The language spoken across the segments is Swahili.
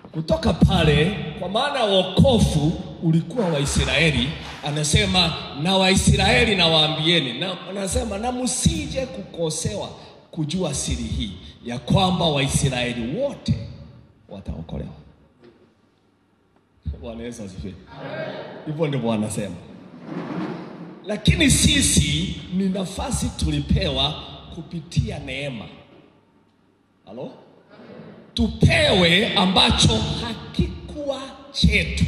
kutoka pale, kwa maana wokovu ulikuwa Waisraeli. Anasema na Waisraeli nawaambieni, na anasema na msije kukosewa kujua siri hii ya kwamba Waisraeli wote wataokolewa. Bwana Yesu asifiwe. Hivyo ndivyo anasema, lakini sisi ni nafasi tulipewa kupitia neema. Halo, tupewe ambacho hakikuwa chetu,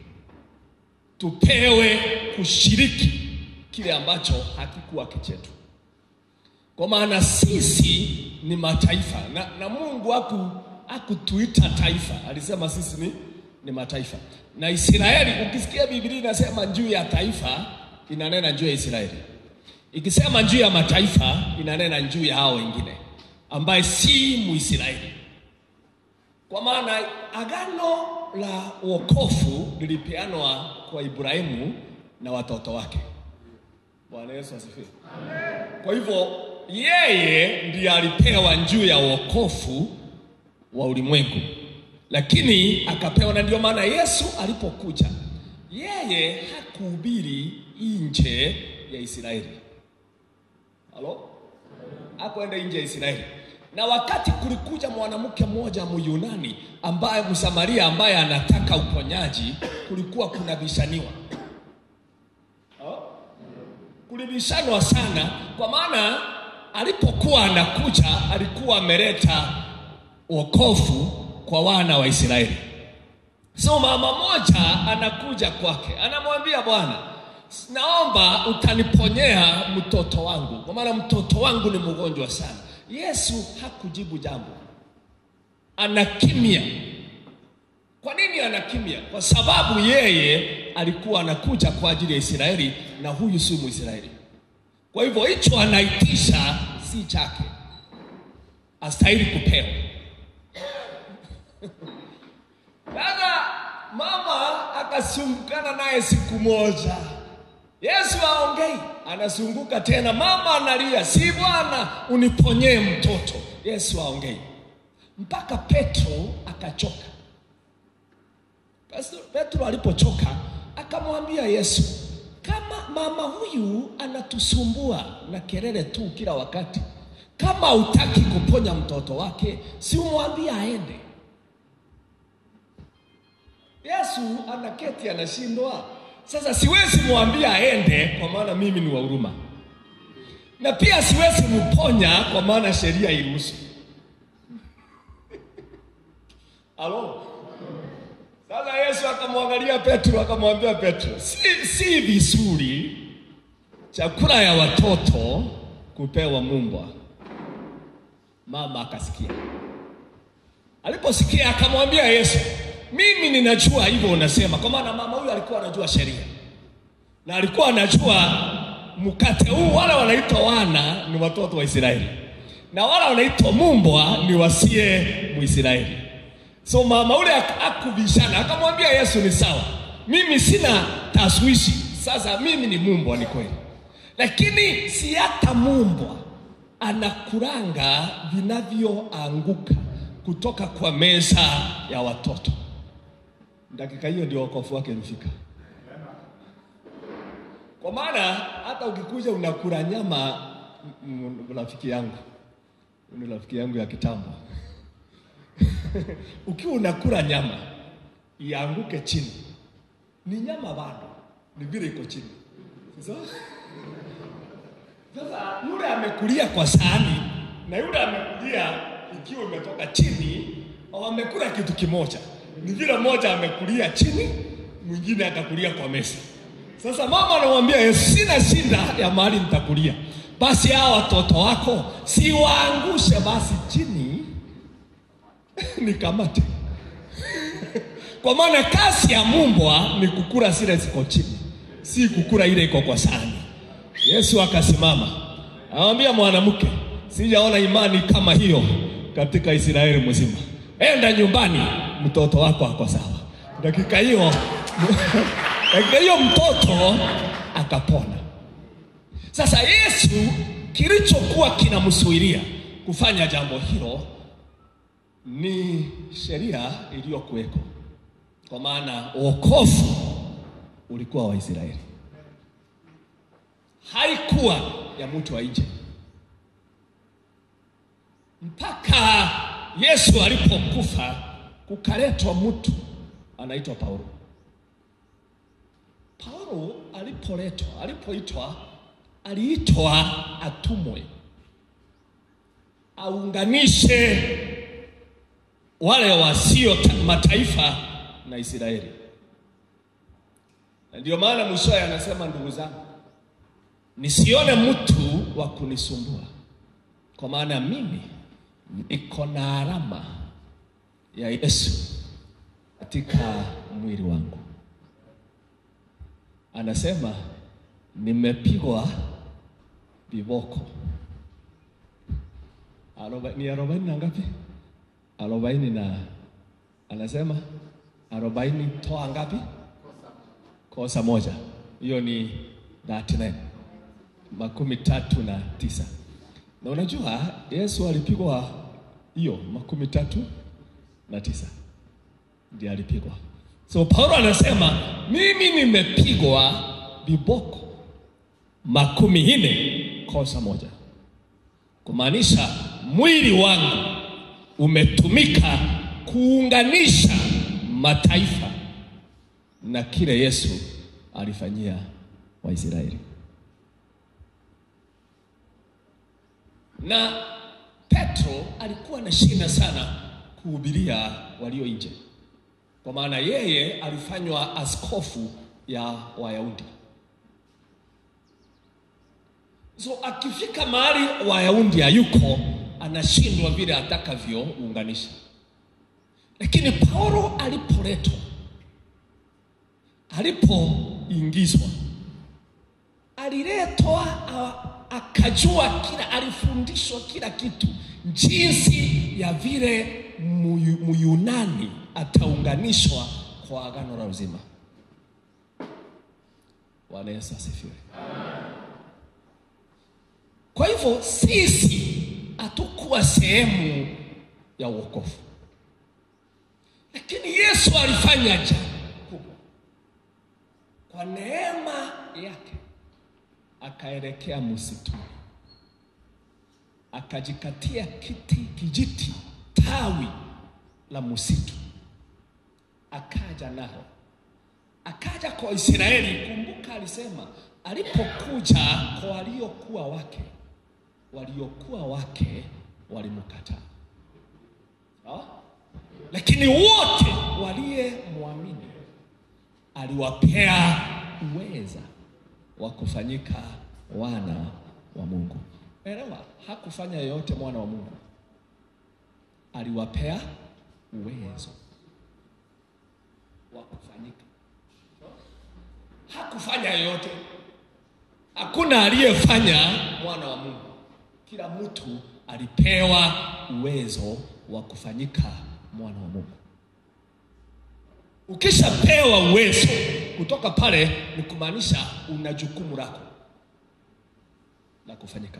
tupewe kushiriki kile ambacho hakikuwa kichetu, kwa maana sisi ni mataifa na, na Mungu haku hakutuita taifa, alisema sisi ni, ni mataifa. Na Israeli, ukisikia Biblia inasema juu ya taifa, inanena juu ya Israeli. Ikisema juu ya mataifa, inanena juu ya hao wengine ambaye si Muisraeli. Kwa maana agano la wokovu lilipeanwa kwa Ibrahimu na watoto wake. Bwana Yesu asifiwe. Kwa hivyo yeye ndiye alipewa juu ya wokovu wa ulimwengu, lakini akapewa, na ndio maana Yesu alipokuja yeye hakuhubiri nje ya Israeli. Halo, hakwenda nje ya Israeli. Na wakati kulikuja mwanamke mmoja Myunani ambaye Msamaria ambaye anataka uponyaji, kulikuwa kuna bishaniwa kulibishanwa sana, kwa maana alipokuwa anakuja alikuwa ameleta wokovu kwa wana wa Israeli. So mama moja anakuja kwake, anamwambia Bwana, naomba utaniponyea mtoto wangu, kwa maana mtoto wangu ni mgonjwa sana. Yesu hakujibu jambo, anakimya. Kwa nini anakimya? Kwa sababu yeye alikuwa anakuja kwa ajili ya Israeli na huyu si Mwisraeli. Kwa hivyo hicho anaitisha si chake, astahili kupewa. Sasa mama akasumbukana naye siku moja, Yesu aongei, anazunguka tena, mama analia, si Bwana uniponyee mtoto. Yesu aongei, mpaka Petro akachoka. Petro alipochoka akamwambia Yesu, kama mama huyu anatusumbua na kelele tu kila wakati, kama hutaki kuponya mtoto wake, si umwambie aende. Yesu anaketi anashindwa. Sasa siwezi mwambia aende, kwa maana mimi ni wa huruma, na pia siwezi mponya, kwa maana sheria iruhusu. Halo. Sasa Yesu akamwangalia Petro akamwambia Petro, si, si vizuri chakula ya watoto kupewa mbwa. Mama akasikia. Aliposikia akamwambia Yesu, mimi ninajua hivyo unasema, kwa maana mama huyu alikuwa anajua sheria na alikuwa anajua mkate huu, wale wanaitwa wana ni watoto wa Israeli na wale wanaitwa mbwa ni wasie Muisraeli. So mama ule akubishana, akamwambia Yesu, ni sawa, mimi sina taswishi. Sasa mimi ni mumbwa, ni kweli, lakini si hata mumbwa anakuranga vinavyoanguka kutoka kwa meza ya watoto. Dakika hiyo ndio wokovu wake ulifika, kwa maana hata ukikuja unakula nyama. Rafiki yangu ni rafiki yangu ya kitambo ukiwa unakula nyama ianguke chini, ni nyama bado, ni vile iko chini. Sasa sasa yule amekulia kwa sahani na yule amekulia ikiwa imetoka chini, wamekula kitu kimoja. Ni vile mmoja amekulia chini, mwingine akakulia kwa meza. Sasa mama anamwambia Yesu, sina shida ya mahali nitakulia, basi hawa watoto wako si waangushe basi chini nikamate kwa maana kazi ya mumbwa ni kukula zile ziko chini, si kukula ile iko kwa sahani. Yesu akasimama anamwambia mwanamke, sijaona imani kama hiyo katika Israeli mzima. Enda nyumbani, mtoto wako ako sawa. Dakika hiyo dakika hiyo mtoto akapona. Sasa Yesu kilichokuwa kinamsuiria kufanya jambo hilo ni sheria iliyokuweko, kwa maana wokovu ulikuwa wa Israeli, haikuwa ya mtu wa nje, mpaka Yesu alipokufa kukaletwa mtu anaitwa Paulo. Paulo alipoletwa, alipoitwa, aliitwa atumwe aunganishe wale wasio mataifa na Israeli. Na ndio maana mwishowe anasema, ndugu zangu, nisione mtu wa kunisumbua, kwa maana mimi niko na alama ya Yesu katika mwili wangu. Anasema nimepigwa viboko Aroba, ni arobaini na ngapi? Arobaini na anasema arobaini toa ngapi? Kosa moja, hiyo ni 39 makumi tatu na tisa. Na unajua Yesu alipigwa hiyo makumi tatu na tisa ndiye alipigwa. So Paulo anasema mimi nimepigwa viboko makumi nne kosa moja, kumaanisha mwili wangu umetumika kuunganisha mataifa na kile Yesu alifanyia Waisraeli. Na Petro alikuwa na shida sana kuhubiria walio nje, kwa maana yeye alifanywa askofu ya Wayahudi. So akifika mahali Wayahudi hayuko, anashindwa vile atakavyounganisha. Lakini Paulo alipoletwa, alipoingizwa, aliletwa akajua kila, alifundishwa kila kitu, jinsi ya vile Muyunani ataunganishwa kwa agano la uzima. Bwana Yesu asifiwe. Kwa hivyo sisi hatukuwa sehemu ya wokovu, lakini Yesu alifanya jambo kubwa kwa neema yake, akaelekea msituni, akajikatia kiti kijiti tawi la msitu, akaja nao, akaja kwa Israeli. Kumbuka alisema alipokuja kwa waliokuwa wake waliokuwa wake walimkataa, sawa. Lakini wote waliyemwamini aliwapea uweza wa kufanyika wana wa Mungu. Elewa, hakufanya yoyote mwana wa Mungu, aliwapea uwezo wa kufanyika. Hakufanya yoyote, hakuna aliyefanya mwana wa Mungu. Kila mtu alipewa uwezo wa kufanyika mwana wa Mungu. Ukishapewa uwezo kutoka pale, ni kumaanisha una jukumu lako la kufanyika.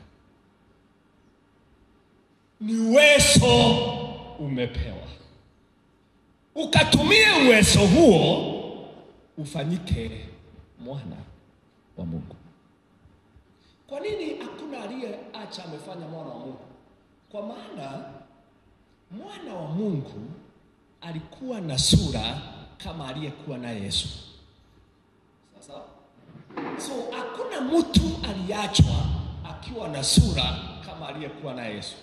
Ni uwezo umepewa, ukatumie uwezo huo ufanyike mwana wa Mungu. Kwa nini hakuna aliyeacha amefanya mwana wa Mungu? Kwa maana mwana wa Mungu alikuwa na sura kama aliyekuwa naye Yesu. Sasa so hakuna mtu aliachwa akiwa na sura kama aliyekuwa naye Yesu.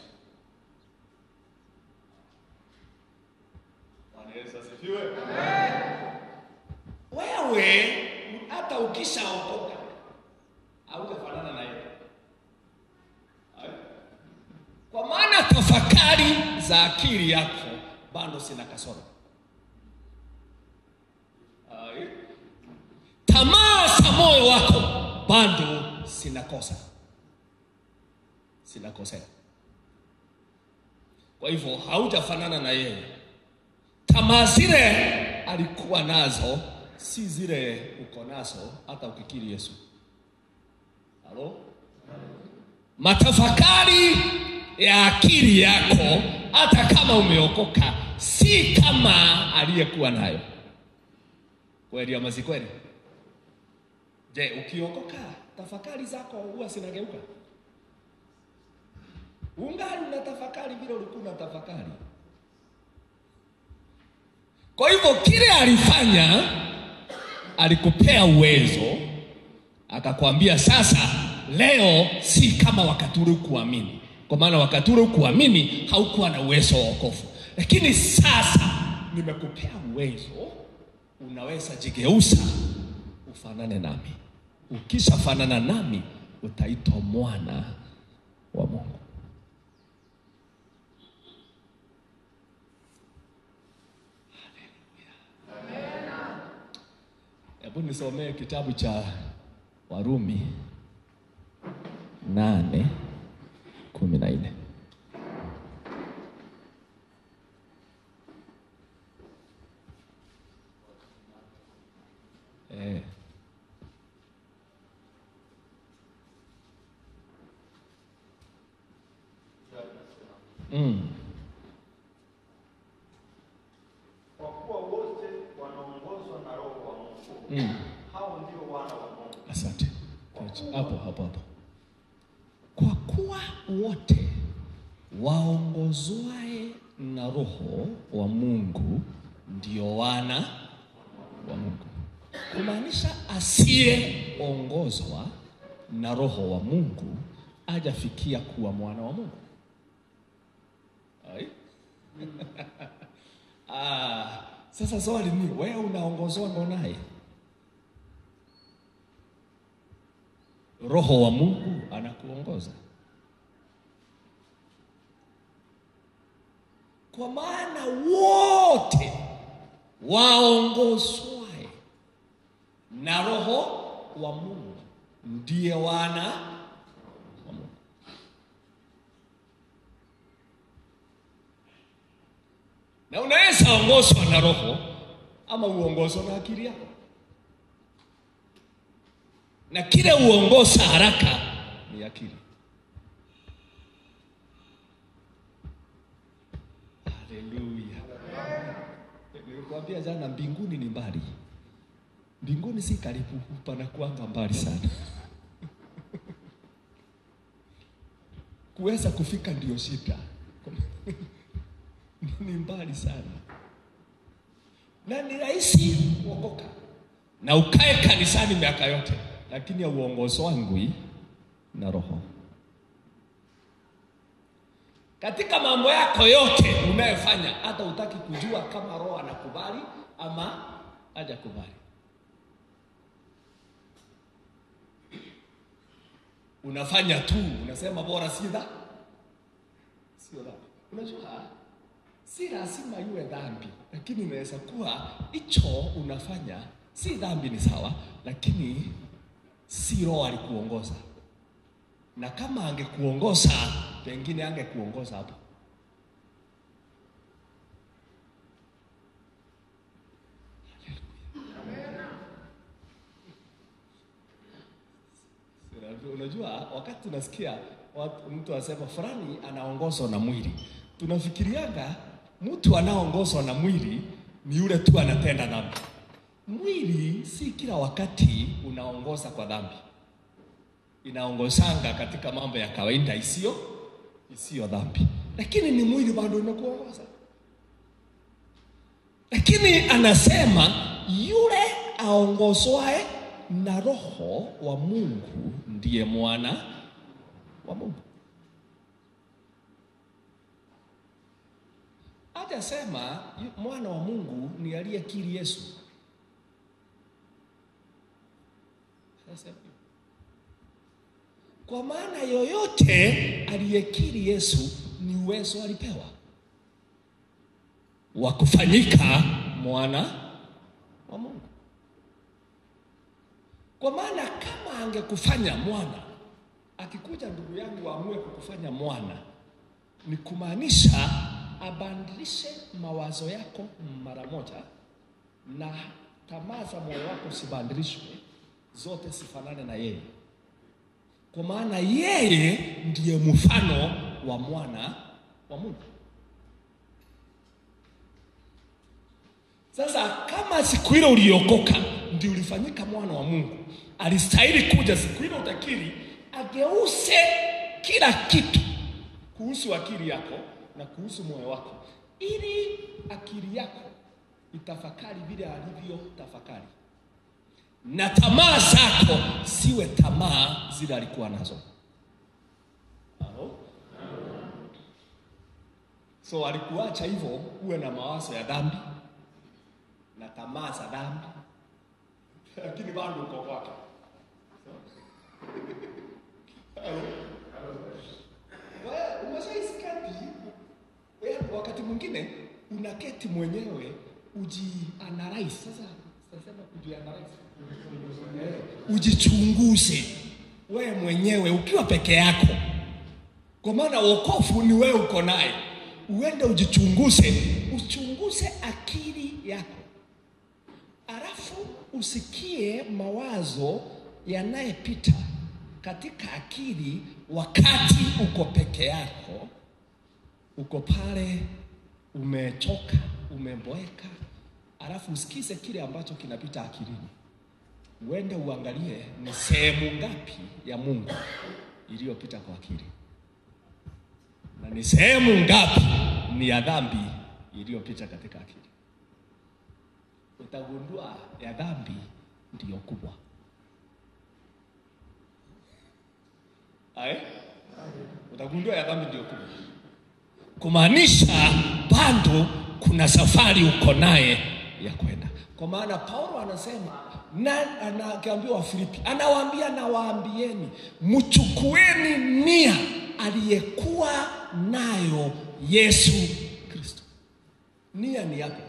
Bwana Yesu asifiwe. Wewe hata ukishaokoka hautafanana na yeye, kwa maana tafakari za akili yako bado sina kasoro. Tamaa za moyo wako bado sina kosa, sina kosea. Kwa hivyo haujafanana na yeye. Tamaa zile alikuwa nazo si zile uko nazo hata ukikiri Yesu. Halo? Matafakari ya akili yako hata kama umeokoka si kama aliyekuwa nayo. Kweli ama si kweli? Je, ukiokoka tafakari zako huwa zinageuka? Ungali unatafakari vile ulikuwa unatafakari. Kwa hivyo kile alifanya, alikupea uwezo, akakwambia sasa, leo si kama wakati ule kuamini, kwa maana wakati ule kuamini haukuwa na uwezo wa wokovu, lakini sasa nimekupea uwezo, unaweza jigeuza ufanane nami. Ukishafanana nami, utaitwa mwana wa Mungu. Hebu nisomee kitabu cha Warumi nane kumi na nne. Eh. Mm. Kwa kuwa wote wanaongozwa na Roho wa Mungu, Mm. hao ndio wana wa Mungu. Asante. Hapo hapo hapo. Kwa kuwa wote waongozwae na Roho wa Mungu ndio wana wa Mungu, kumaanisha asiyeongozwa na Roho wa Mungu hajafikia kuwa mwana wa Mungu. Ai? ah, sasa swali ni wewe unaongozwa ndo naye Roho wa Mungu anakuongoza. Kwa maana wote waongozwae na Roho wa Mungu ndiye wana wa Mungu. Na unaweza ongozwa na Roho ama uongozwa na akili yako na kile uongoza haraka ni akili. Haleluya! Nilikwambia jana, mbinguni ni mbali. Mbinguni si karibu, panakuanga mbali sana. Kuweza kufika ndio shida, ni mbali sana, na ni rahisi kuokoka na ukae kanisani miaka yote lakini hauongozwangwi na Roho. Katika mambo yako yote unayofanya, hata utaki kujua kama Roho anakubali ama hajakubali. Unafanya tu, unasema bora si dha sio dhambi. Unajua si lazima iwe dhambi, lakini inaweza kuwa hicho unafanya si dhambi, ni sawa, lakini si Roho alikuongoza, na kama angekuongoza pengine angekuongoza hapo. Unajua, wakati tunasikia watu, mtu anasema fulani anaongozwa na mwili, tunafikirianga mtu anaongozwa na mwili ni yule tu anatenda dhambi. Mwili si kila wakati unaongoza kwa dhambi, inaongozanga katika mambo ya kawaida isiyo isiyo dhambi, lakini ni mwili bado unakuongoza. Lakini anasema yule aongozwae na Roho wa Mungu ndiye mwana wa Mungu. Hajasema mwana wa Mungu ni aliyekiri Yesu. Sasa, kwa maana yoyote aliyekiri Yesu ni uwezo alipewa wa kufanyika mwana wa Mungu. Kwa maana kama angekufanya mwana, akikuja ndugu yangu aamue kukufanya mwana, ni kumaanisha abadilishe mawazo yako mara moja, na tamaa za moyo wako sibadilishwe zote sifanane na yeye, kwa maana yeye ndiye mfano wa mwana wa Mungu. Sasa kama siku ile uliokoka ndio ulifanyika mwana wa Mungu, alistahili kuja siku ile utakiri ageuze kila kitu kuhusu akili yako na kuhusu moyo wako, ili akili yako itafakari vile alivyo tafakari, na tamaa zako siwe tamaa zile alikuwa nazo. Halo? So alikuacha hivyo uwe na mawazo ya dhambi na tamaa za dhambi, lakini bado uko kwake. Halo? Wewe umeshaisikati wewe, wakati mwingine unaketi mwenyewe ujianalyze. Sasa sasa kujianalyze, Eh, ujichunguze wewe mwenyewe ukiwa peke yako, kwa maana wokovu ni wewe uko naye. Uende ujichunguze, uchunguze akili yako, alafu usikie mawazo yanayepita katika akili wakati uko peke yako, uko pale umechoka, umeboeka, alafu usikize kile ambacho kinapita akilini. Uende uangalie ni sehemu ngapi ya Mungu iliyopita kwa akili na ni sehemu ngapi ni ya dhambi iliyopita katika akili. Utagundua ya dhambi ndiyo kubwa. Ae? Utagundua ya dhambi ndio kubwa, kumaanisha bado kuna safari uko naye ya kwenda. Kwa maana Paulo anasema na anakiambia Wafilipi, anawaambia nawaambieni, mchukueni nia aliyekuwa nayo Yesu Kristo. Nia ni yako,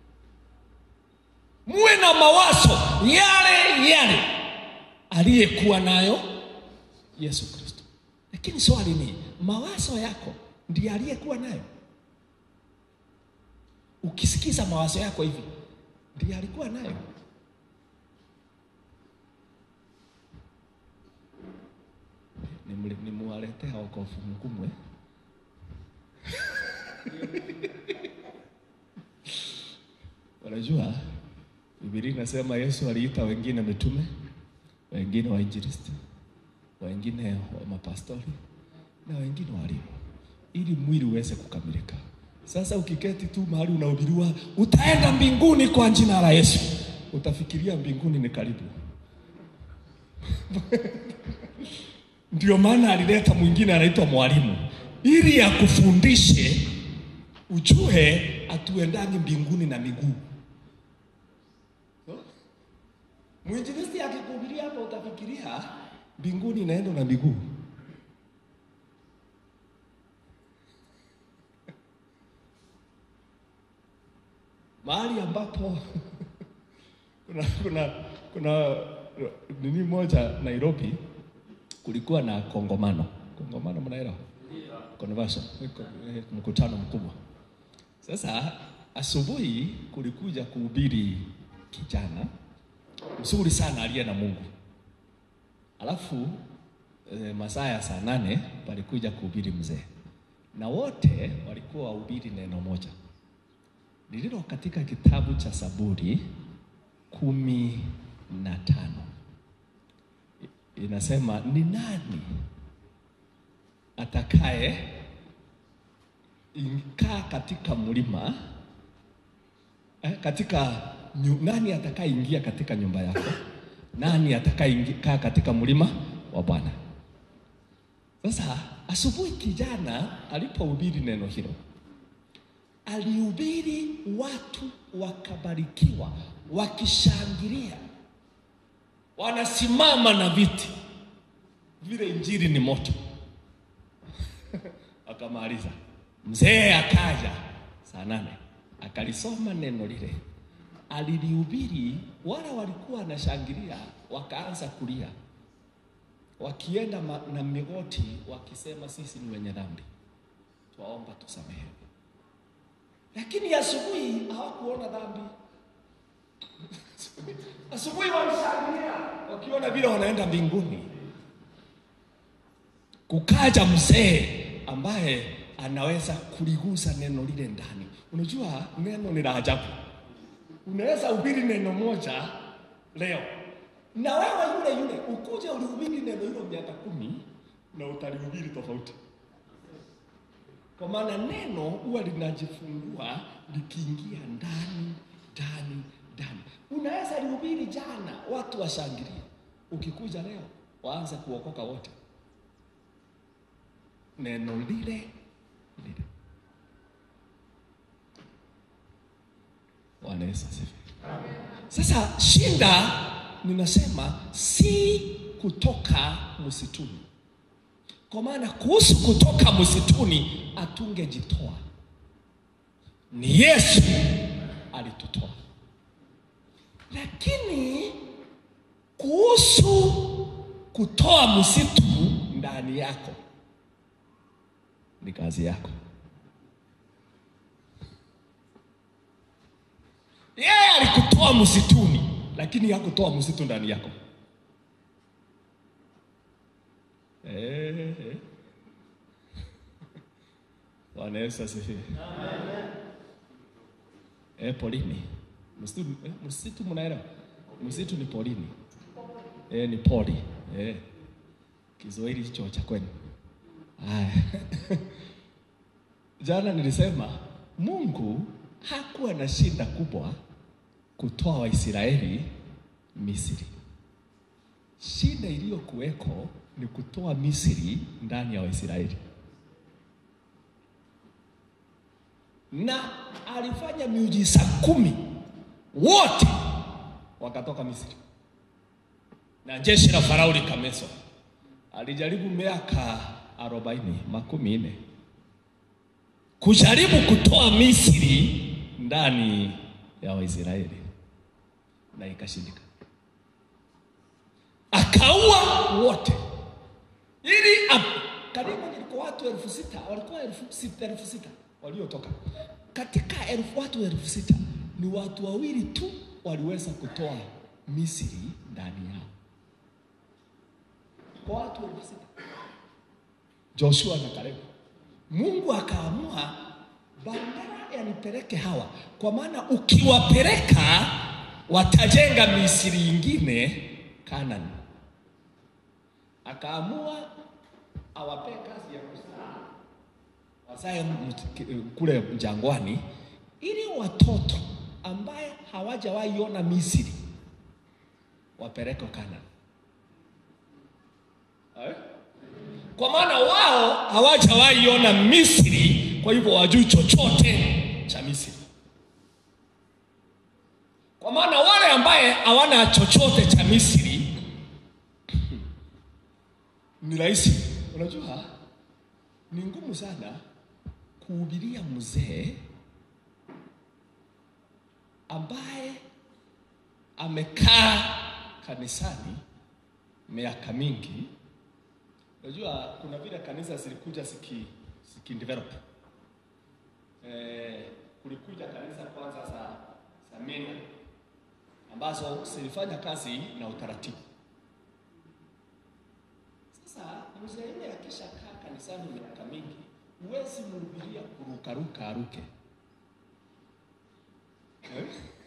muwe na mawazo yale yale aliyekuwa nayo Yesu Kristo. Lakini swali ni mawazo yako ndiye aliyekuwa nayo? Ukisikiza mawazo yako hivi, ndiye alikuwa nayo? Nimuwaletea wokovu mkumwe Unajua, Biblia inasema Yesu aliita wengine mitume, wengine wainjilisti, wengine wa mapastori na wengine walimu, ili mwili uweze kukamilika. Sasa ukiketi tu mahali unahubiriwa utaenda mbinguni kwa jina la Yesu, utafikiria mbinguni ni karibu. Ndio maana alileta mwingine anaitwa mwalimu, ili akufundishe ujue atuendangi mbinguni na miguu. Mwinjilisti akikuhubiria hapo, utafikiria mbinguni inaenda na miguu. mahali ambapo kuna kuna kuna nini moja Nairobi, kulikuwa na kongomano. Kongomano mnaelewa? Convention, mkutano mkubwa. Sasa asubuhi kulikuja kuhubiri kijana mzuri sana aliye na Mungu, alafu e, masaa ya saa nane palikuja kuhubiri mzee, na wote walikuwa wahubiri neno moja lililo katika kitabu cha Zaburi kumi na tano inasema, ni nani atakaye kaa katika mlima eh, katika nyu, nani atakayeingia katika nyumba yako? Nani atakayekaa katika mlima wa Bwana? Sasa asubuhi kijana alipohubiri neno hilo alihubiri, watu wakabarikiwa, wakishangilia, wanasimama na viti vile, injili ni moto. Akamaliza, mzee akaja saa nane akalisoma neno lile, alilihubiri. Wala walikuwa wanashangilia, wakaanza kulia, wakienda na migoti, wakisema sisi ni wenye dhambi, twaomba tusamehe lakini asubuhi hawakuona dhambi. Asubuhi walishangilia wakiona vile wanaenda mbinguni. Kukaja mzee ambaye anaweza kuligusa neno lile ndani. Unajua neno ni la ajabu. unaweza hubiri neno moja leo na wewe yule yule ukuje ulihubiri neno hilo miaka kumi na utalihubiri tofauti kwa maana neno huwa linajifungua likiingia ndani ndani ndani. Unaweza lihubiri jana, watu washangilie, ukikuja leo waanze kuokoka wote, neno lile lile. Bwana Yesu asifiwe. Sasa shinda, ninasema si kutoka msituni kwa maana kuhusu kutoka msituni atungejitoa, ni Yesu alitutoa. Lakini kuhusu kutoa msitu ndani yako ni kazi yako. Yeye alikutoa msituni, lakini hakutoa msitu ndani yako. Eh, eh. Bwana Yesu asifiwe. Eh, polini. Msitu, eh, msitu mnaelewa? Msitu ni polini. Eh, ni poli. Eh. Kiswahili hicho cha kwenu. Haya. Jana nilisema Mungu hakuwa na shida kubwa kutoa Waisraeli Misri. Shida iliyokuweko ni kutoa Misri ndani ya Waisraeli, na alifanya miujiza kumi, wote wakatoka Misri, na jeshi la Farao likamezwa. Alijaribu miaka arobaini makumi nne kujaribu kutoa Misri ndani ya Waisraeli na ikashindika, akaua wote ili ap- karibu ilikuwa watu elfu sita walikuwa elfu sita, elfu sita waliotoka katika elfu watu elfu sita ni watu wawili tu waliweza kutoa Misri ndani yao kwa watu elfu sita Joshua na Kalebu. Mungu akaamua bandara yanipeleke hawa, kwa maana ukiwapeleka watajenga Misri ingine Kanani. Akaamua awape kazi ya kuzaa wazae mt- kule jangwani, ili watoto ambaye hawajawahi ona Misri wapelekwe Kanani. Eh? Kwa maana wao hawajawahi ona Misri, kwa hivyo wajui chochote cha Misri. Kwa maana wale ambaye hawana chochote cha Misri ni rahisi. Unajua, ni ngumu sana kuhubiria mzee ambaye amekaa kanisani miaka mingi. Unajua, kuna vile kanisa zilikuja ziki, ziki develop. Eh, kulikuja kanisa kwanza za za Mena ambazo zilifanya kazi na utaratibu. Sasa mzee yule akishakaa kanisani miaka mingi, huwezi mhubiria kurukaruka aruke eh?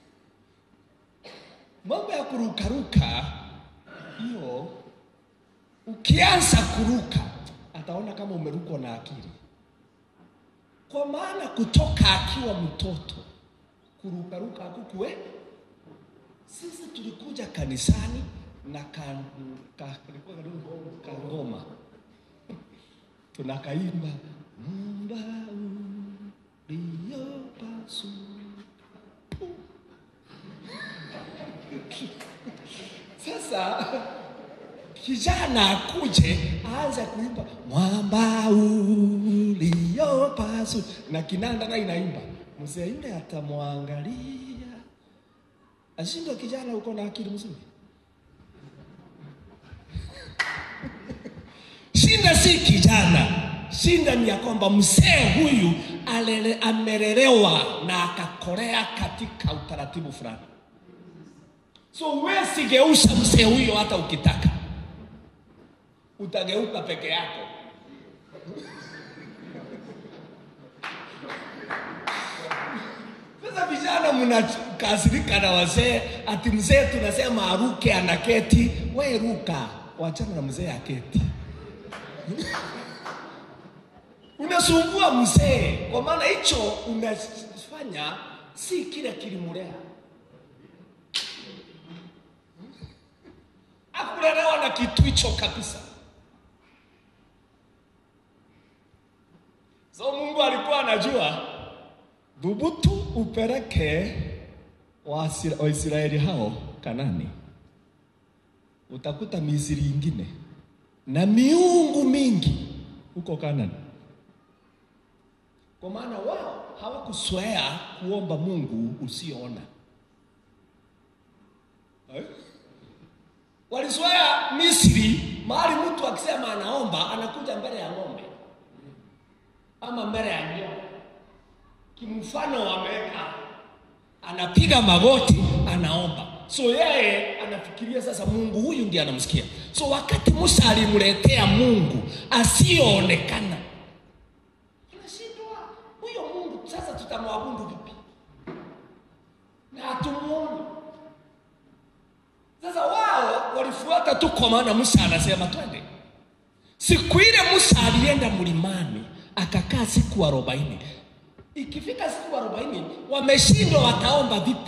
Mambo ya kurukaruka hiyo, ukianza kuruka ataona kama umerukwa na akili, kwa maana kutoka akiwa mtoto kurukaruka hakukuwe. Sisi tulikuja kanisani na ka, ka, kalikuwa kadogo kangoma tunakaimba mumba uliopasu Sasa kijana akuje aanze kuimba mwamba uliopasu na kinanda na inaimba, mzee yule atamwangalia ashindwe, kijana uko na akili mzuri. Shinda si kijana, shinda ni ya kwamba mzee huyu alele, amelelewa na akakolea katika utaratibu fulani. So huwezi geusha mzee huyo hata ukitaka, utageuka peke yako. Sasa vijana mnakasirika na wazee, ati mzee tunasema aruke anaketi. We ruka, wachana na mzee aketi. Unasumbua mzee, kwa maana hicho unafanya si kile kilimulea. Akulelewa na kitu hicho kabisa. So Mungu alikuwa anajua dhubutu upeleke Waisra- Waisraeli hao Kanani, utakuta Misri ingine na miungu mingi huko Kanani, kwa maana wao hawakuzoea kuomba Mungu usioona eh? Walizoea Misri, mahali mtu akisema anaomba anakuja mbele ya ng'ombe ama mbele ya nyoka kimfano wameweka, anapiga magoti, anaomba. So yeye anafikiria sasa Mungu huyu ndiye anamsikia. So wakati Musa alimletea Mungu asiyoonekana, anashindwa huyo Mungu sasa tutamwabudu vipi na hatumuoni? Sasa wao walifuata tu, kwa maana Musa anasema twende. Siku ile Musa alienda mlimani akakaa siku arobaini. Ikifika siku arobaini wameshindwa, wataomba vipi?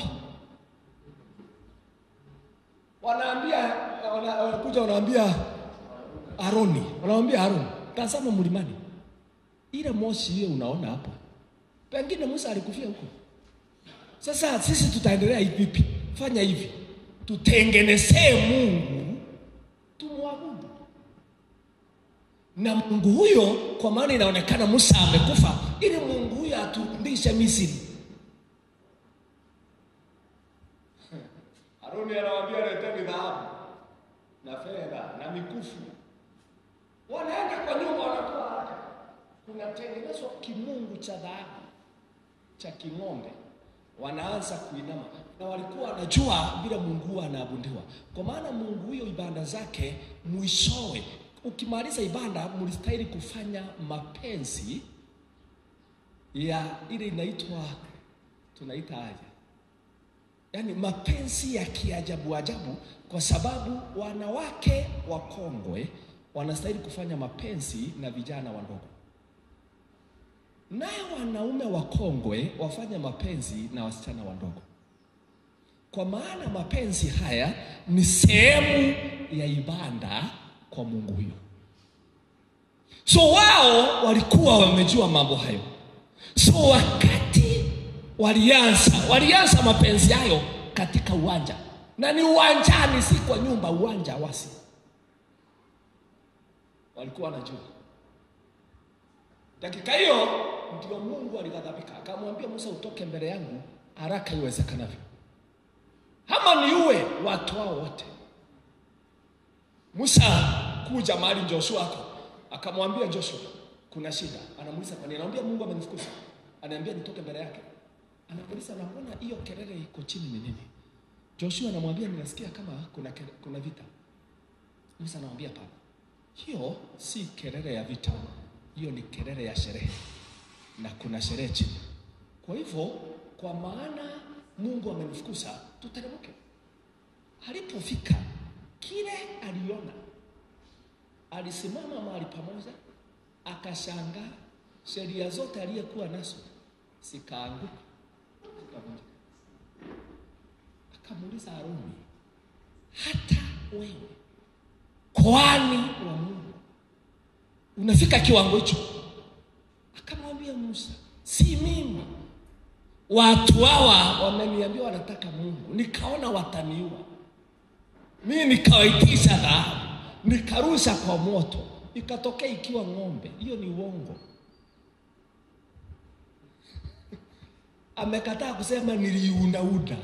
Wanaambia wana- wanakuja wanaambia Aroni, wanamwambia Aroni, tazama mlimani, ile moshi hiyo unaona hapo, pengine Musa alikufia huko. Sasa sisi tutaendelea hivi vipi? Fanya hivi, tutengenezee Mungu tumwabudu na Mungu huyo, kwa maana inaonekana Musa amekufa, ili Mungu huyo aturudishe Misri. Haruni anawaambia leteni dhahabu na fedha na mikufu. Wanaenda kwa nyumba, wanatoa haraka, kunatengenezwa kimungu cha dhahabu cha king'ombe, wanaanza kuinama, na walikuwa wanajua vile Mungu huwa anaabudiwa, kwa maana Mungu huyo ibada zake mwishowe, ukimaliza ibada, mlistahili kufanya mapenzi ya ile inaitwa tunaita aje, yaani mapenzi ya kiajabu ajabu, kwa sababu wanawake wakongwe wanastahili kufanya mapenzi na vijana wadogo naye wanaume wakongwe wafanya mapenzi na wasichana wadogo, kwa maana mapenzi haya ni sehemu ya ibada kwa Mungu huyo. So wao walikuwa wamejua mambo hayo. So wakati walianza walianza mapenzi hayo katika uwanja, na ni uwanjani, si kwa nyumba, uwanja wasi, walikuwa wanajua Dakika hiyo ndio Mungu alighadhabika, akamwambia Musa, utoke mbele yangu haraka iwezekanavyo, ama niue watu hao wote. Musa kuja mahali Joshua ako, akamwambia Joshua, kuna shida. Anamuuliza kwa nini? Anamwambia Mungu amenifukuza, anaambia nitoke mbele yake. Anamuuliza na mbona hiyo kelele iko chini ni nini? Joshua anamwambia ninasikia kama kuna, kele- kuna vita. Musa anamwambia hapana, hiyo si kelele ya vita, hiyo ni kelele ya sherehe, na kuna sherehe chini. Kwa hivyo, kwa maana Mungu amenifukuza, tuteremke. Alipofika kile aliona, alisimama mahali pamoja, akashangaa sheria zote aliyekuwa nazo zikaanguka, zikavunjika. Akamuuliza Haruni, hata wewe kwani wa Mungu unafika kiwango hicho? Akamwambia Musa, si mimi, watu hawa wameniambia wanataka Mungu, nikaona wataniua. Mimi nikawaitisha dhahabu, nikarusha kwa moto, ikatokea ikiwa ng'ombe. Hiyo ni uongo. Amekataa kusema niliunauda.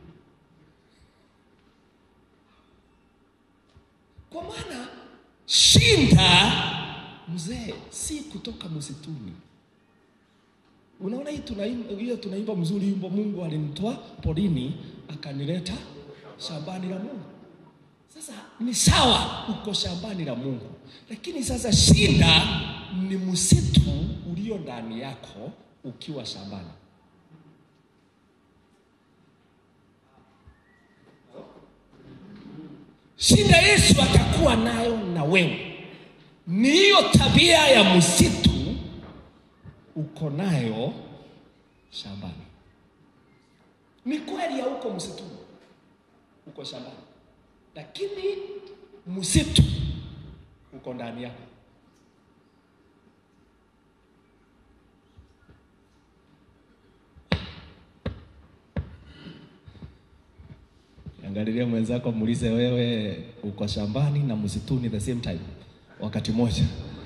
Kwa maana shinda mzee si kutoka msituni. Unaona hii tunaimba, hiyo tunaimba mzuri wimbo, Mungu alinitoa porini akanileta shambani la Mungu. Sasa ni sawa, uko shambani la Mungu, lakini sasa shinda ni msitu ulio ndani yako ukiwa shambani. Shida Yesu atakuwa nayo na wewe ni hiyo tabia ya msitu uko nayo shambani. Ni kweli hauko msituni, uko shambani, lakini msitu uko ndani yako. Angalilia mwenzako, muulize wewe uko shambani na msituni the same time, wakati mmoja.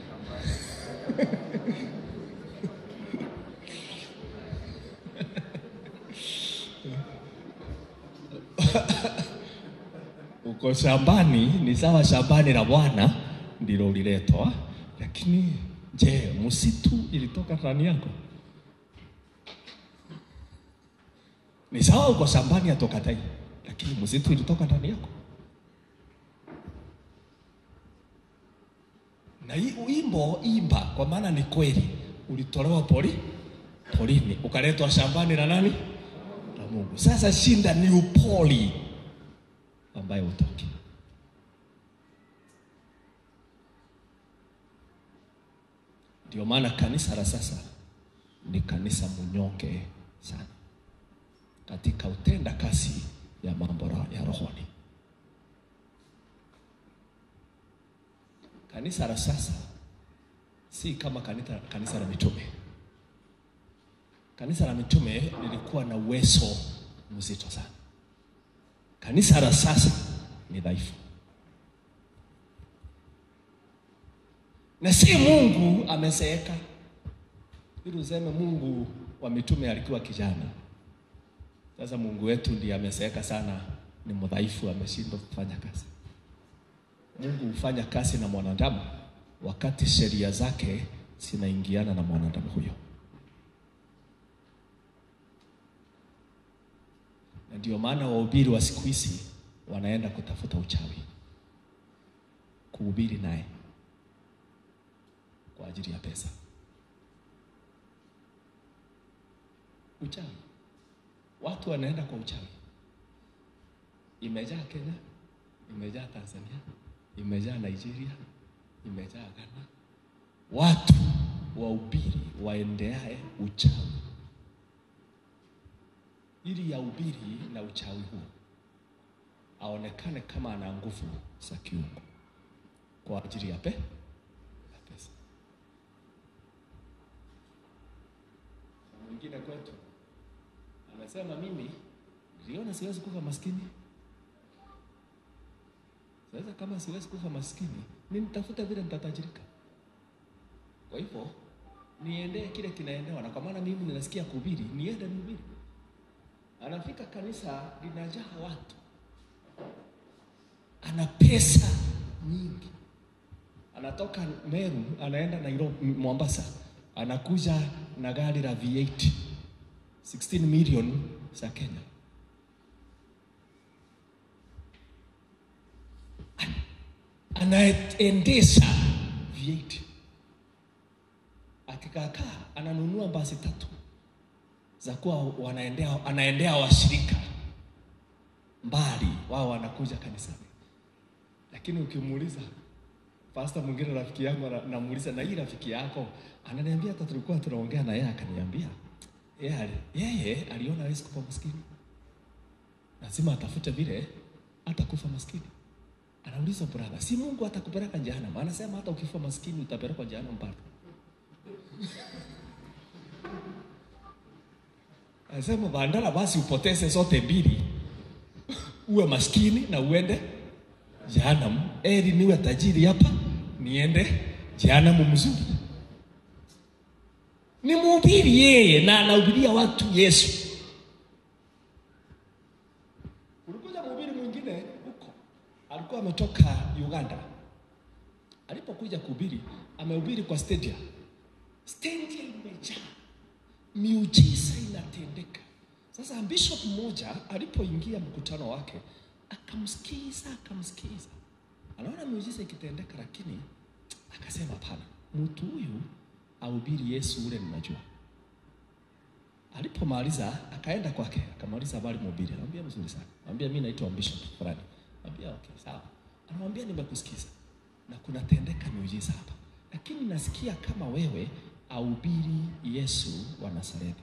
uko shambani ni sawa, shambani la Bwana ndilo uliletwa, lakini je, msitu ilitoka ndani yako? Ni sawa, uko shambani atoka tai, lakini msitu ilitoka ndani yako. Na hii wimbo imba, kwa maana ni kweli, ulitolewa pori porini ukaletwa shambani na nani? Na Mungu. Sasa shinda ni upoli ambaye utoki. Ndio maana kanisa la sasa ni kanisa mnyonge sana katika utenda kasi ya mambo ya rohoni. Kanisa la sasa si kama kanisa, kanisa la mitume. Kanisa la mitume lilikuwa na uwezo mzito sana. Kanisa la sasa ni dhaifu, na si Mungu amezeeka ili useme Mungu wa mitume alikuwa kijana. Sasa Mungu wetu ndiye amezeeka sana, ni mdhaifu, ameshindwa kufanya kazi. Mungu hufanya kazi na mwanadamu wakati sheria zake zinaingiana na mwanadamu huyo. Na ndio maana wahubiri wa siku hizi wanaenda kutafuta uchawi, kuhubiri naye kwa ajili ya pesa. Uchawi, watu wanaenda kwa uchawi. Imejaa Kenya, imejaa Tanzania, imejaa Nigeria, imejaa Ghana. Watu wahubiri waendeae uchawi ili ya ubiri na uchawi huo aonekane kama ana nguvu za kiungu kwa ajili ya pe ya pesa. Mwingine kwetu anasema mimi niliona siwezi kufa maskini. Sasa kama siwezi kufa maskini, ni nitafute vile nitatajirika. Kwa hivyo niendee kile kinaendewa, na kwa maana mimi ninasikia kuhubiri, niende nihubiri. Anafika kanisa linajaa watu, ana pesa nyingi, anatoka Meru anaenda Nairobi, Mombasa, anakuja na gari la V8 16 million za Kenya. Anaendesha V8 akikaakaa, ananunua basi tatu za kuwa wanaendea, anaendea washirika mbali, wao wanakuja kanisani. Lakini ukimuuliza pasta mwingine, rafiki yangu, namuuliza na hii rafiki yako, ananiambia hata tulikuwa tunaongea na yeye, akaniambia yeye yeye aliona hawezi kufa maskini, lazima atafute vile atakufa maskini. Anauliza brother, si Mungu atakupeleka jehanamu? Anasema hata ukifa maskini utapelekwa jehanamu bado. Anasema bandala basi upoteze zote mbili, uwe maskini na uende jehanamu. Eri niwe tajiri hapa niende jehanamu mzuri. Ni mhubiri yeye na anahubiria watu Yesu. Kulikuja mhubiri mwingine huko, alikuwa ametoka Uganda. Alipokuja kuhubiri, amehubiri kwa stadium. Stadium imejaa miujiza inatendeka. Sasa bishop mmoja alipoingia mkutano wake akamsikiza, akamsikiza, anaona miujiza ikitendeka, lakini akasema hapana, mtu huyu ahubiri Yesu ule ninajua. Alipomaliza akaenda kwake, akamaliza habari mhubiri, anamwambia mzuri sana, anamwambia mimi naitwa bishop fulani, anamwambia okay, sawa, Anamwambia nimekusikiza na kunatendeka miujiza hapa, lakini nasikia kama wewe ahubiri Yesu wa Nazareti.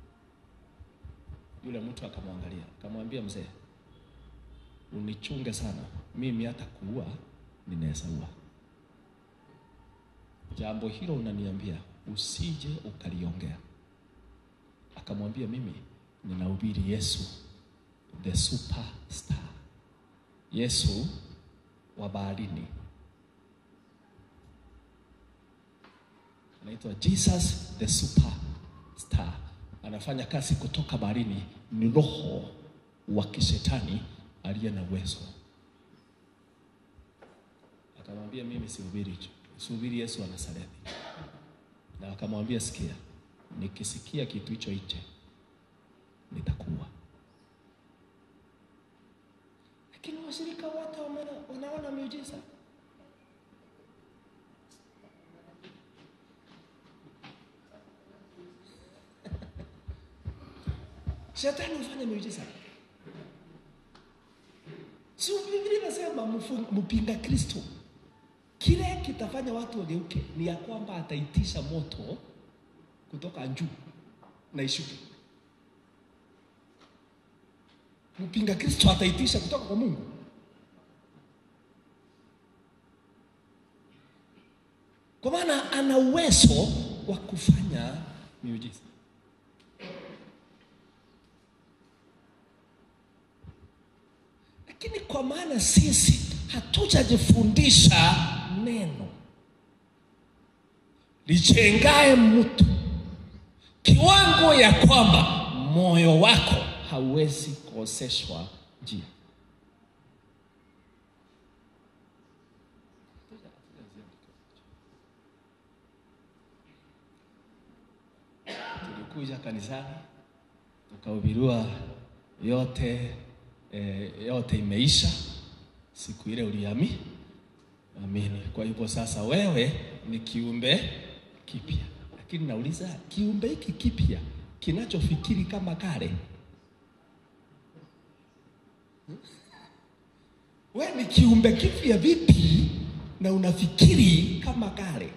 Yule mtu akamwangalia akamwambia, mzee, unichunge sana, mimi hata kuua ninaweza ua. Jambo hilo unaniambia usije ukaliongea. Akamwambia, mimi ninahubiri Yesu the superstar, Yesu wa baharini, anaitwa Jesus the superstar. Anafanya kazi kutoka baharini, ni roho wa kishetani aliye na uwezo. Akamwambia, mimi sihubiri hicho, sihubiri Yesu wa Nazareti. Na akamwambia, sikia, nikisikia kitu hicho hicho nitakuwa. Lakini washirika wote wameona- wanaona miujiza. Shetani hufanya miujiza. Si Biblia inasema mfu- mpinga Kristo kile kitafanya watu wageuke ni ya kwamba ataitisha moto kutoka juu na ishuke. Mpinga Kristo ataitisha kutoka kwa Mungu. Kwa maana ana uwezo wa kufanya miujiza. Lakini kwa maana sisi hatujajifundisha neno lijengae mtu kiwango ya kwamba moyo wako hauwezi kuoseshwa njia. Tulikuja kanisani tukahubiriwa yote eh, yote imeisha siku ile uliamini amini. Kwa hivyo sasa wewe ni kiumbe kipya, lakini nauliza kiumbe hiki kipya kinachofikiri kama kale, we ni kiumbe kipya vipi na unafikiri kama kale?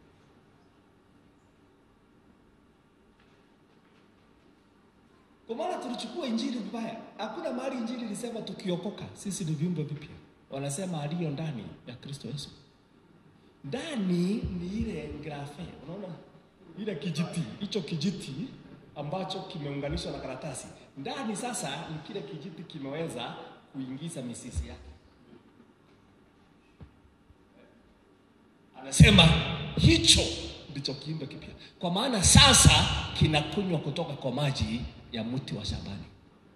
Kwa maana tulichukua injili vibaya. Hakuna mahali injili ilisema tukiokoka sisi ni viumbe vipya. Wanasema aliyo ndani ya Kristo Yesu. Ndani ni ile grafe, unaona ile kijiti, hicho kijiti ambacho kimeunganishwa na karatasi. Ndani sasa ni kile kijiti kimeweza kuingiza mizizi yake. Anasema hicho ndicho kiumbe kipya, kwa maana sasa kinakunywa kutoka kwa maji ya mti wa shambani.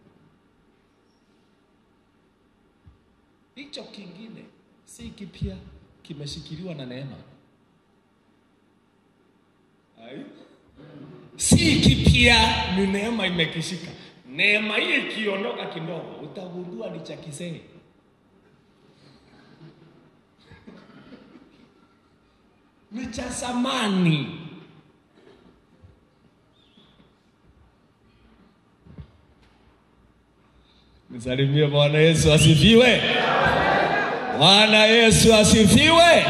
Hicho kingine si kipya, kimeshikiliwa na neema. Ai? Si kipya, ni neema imekishika. Neema hii ikiondoka kidogo, utagundua ni cha kisee. ni cha zamani. Nisalimie Bwana Yesu asifiwe. Bwana Yesu asifiwe.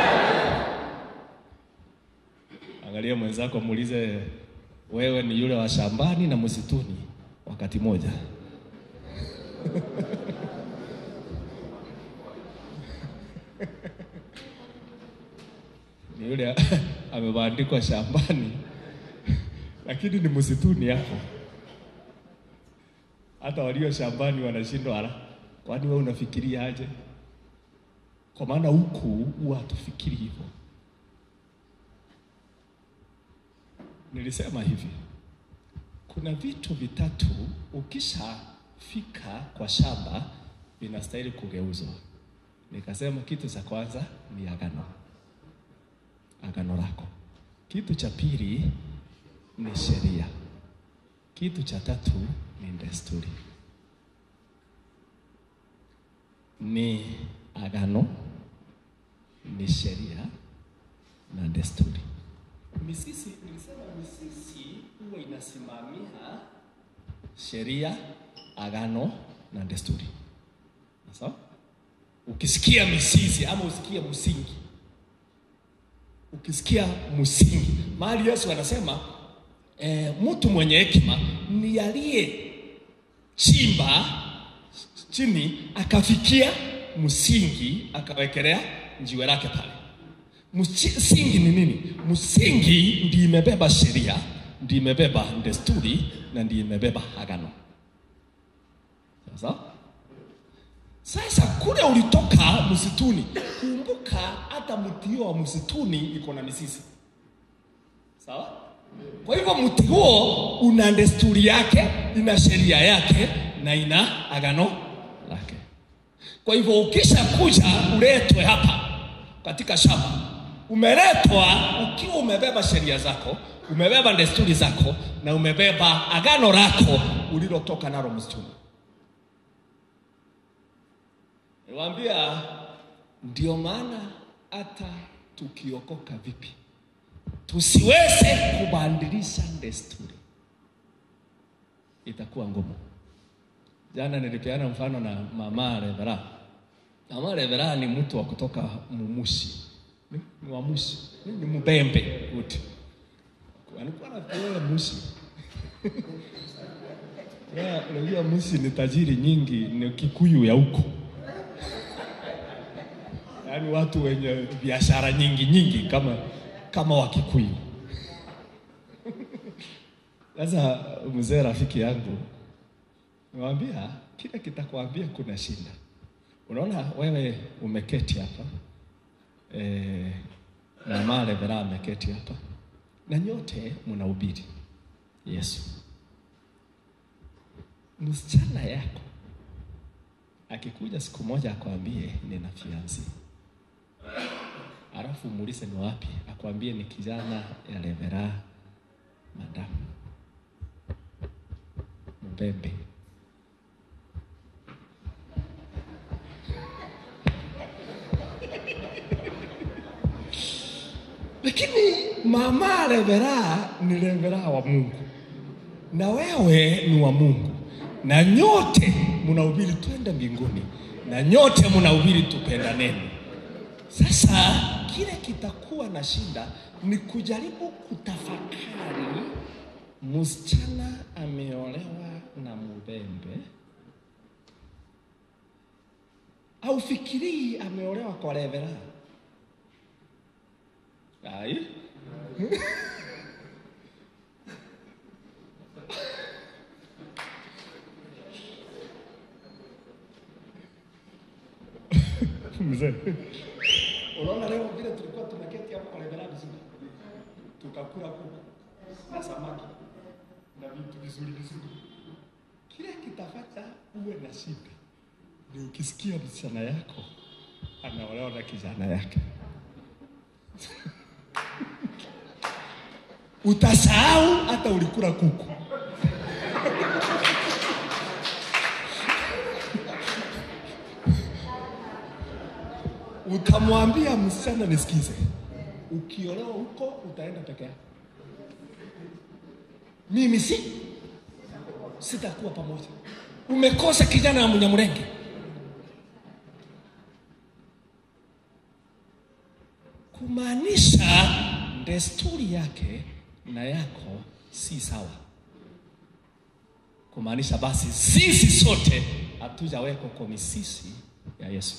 Angalia mwenzako, muulize, wewe ni yule wa shambani na msituni wakati moja? ni yule amebandikwa shambani lakini ni msituni hapo. Hata walio shambani wanashindwa, ala, kwani wewe unafikiria aje? Kwa maana huku huwa hatufikiri hivyo. Nilisema hivi, kuna vitu vitatu ukishafika kwa shamba vinastahili kugeuzwa. Nikasema kitu cha kwanza ni agano agano lako. Kitu cha pili ni sheria. Kitu cha tatu ni desturi. Ni agano, ni sheria na desturi. Misisi, nilisema misisi huwa inasimamia sheria, agano na desturi. Sawa? ukisikia mizizi ama usikie msingi, ukisikia msingi, mahali Yesu anasema e, mtu mwenye hekima ni aliye chimba chini akafikia msingi akawekelea jiwe lake pale. Msingi ni nini? Msingi ndi imebeba sheria, ndi imebeba desturi na ndi imebeba agano. Sasa sasa kule ulitoka msituni, kumbuka hata mti huo wa msituni iko na mizizi, sawa? Kwa hivyo mti huo una desturi yake, ina sheria yake na ina agano lake. Kwa hivyo ukisha kuja uletwe hapa katika shamba, umeletwa ukiwa umebeba sheria zako, umebeba desturi zako na umebeba agano lako ulilotoka nalo msituni. Niwaambia, ndio maana hata tukiokoka vipi tusiweze kubadilisha desturi, itakuwa ngumu. Jana nilipeana mfano na mama Revera. Mama Revera ni mtu wa kutoka Mumushi, ni, ni wa Mushi, ni, ni Mbembe uti alikuwa anafikiria Mushi ya unajua Mushi ni tajiri nyingi, ni Kikuyu ya huko yaani watu wenye biashara nyingi nyingi kama kama Wakikuyu. Sasa mzee rafiki yangu Niwaambia kile kitakwambia kuna shida. Unaona wewe umeketi hapa e, na Mare Vera ameketi hapa na nyote mnahubiri Yesu. Msichana yako akikuja siku moja akwambie nina fiansi, alafu muulize ni wapi, akwambie ni kijana ya Revera madamu Mbembe lakini mama Revera ni Revera wa Mungu na wewe ni wa Mungu, na nyote mnahubiri twende mbinguni, na nyote mnahubiri tupendaneni. Sasa kile kitakuwa na shida ni kujaribu kutafakari, msichana ameolewa na Mubembe au fikirii ameolewa kwa Revera? Ai. Mzee. Unaona leo vile tulikuwa tumeketi hapo kwa Revera vizuri. Tukakula kuku na samaki na vitu vizuri vizuri. Kile kitafanya uwe na shida ni ukisikia msichana yako anaolewa na kijana yake. Utasahau hata ulikula kuku. Utamwambia msichana, nisikize, ukiolewa huko utaenda peke yako, mimi si sitakuwa pamoja. Umekosa kijana wa Mnyamulenge. Kumaanisha desturi yake na yako si sawa. Kumaanisha basi sisi sote hatujawekwa kwa misisi ya Yesu.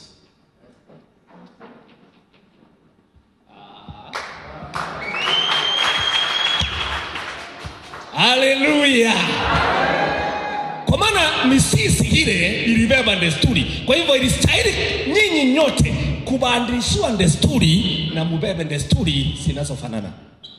Haleluya! Kwa maana misisi ile ilibeba desturi, kwa hivyo ilistahili nyinyi nyote kubadilishiwa desturi na mubebe desturi zinazofanana.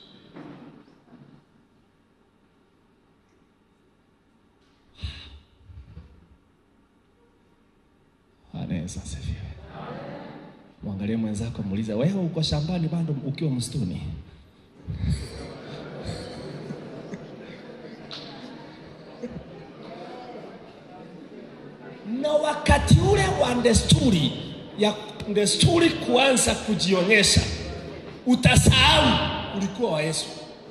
Anaweza asifiwe. Mwangalie mwenzako, muulize, wewe uko shambani bado ukiwa msituni? na wakati ule wa desturi ya desturi kuanza kujionyesha, utasahau ulikuwa wa Yesu.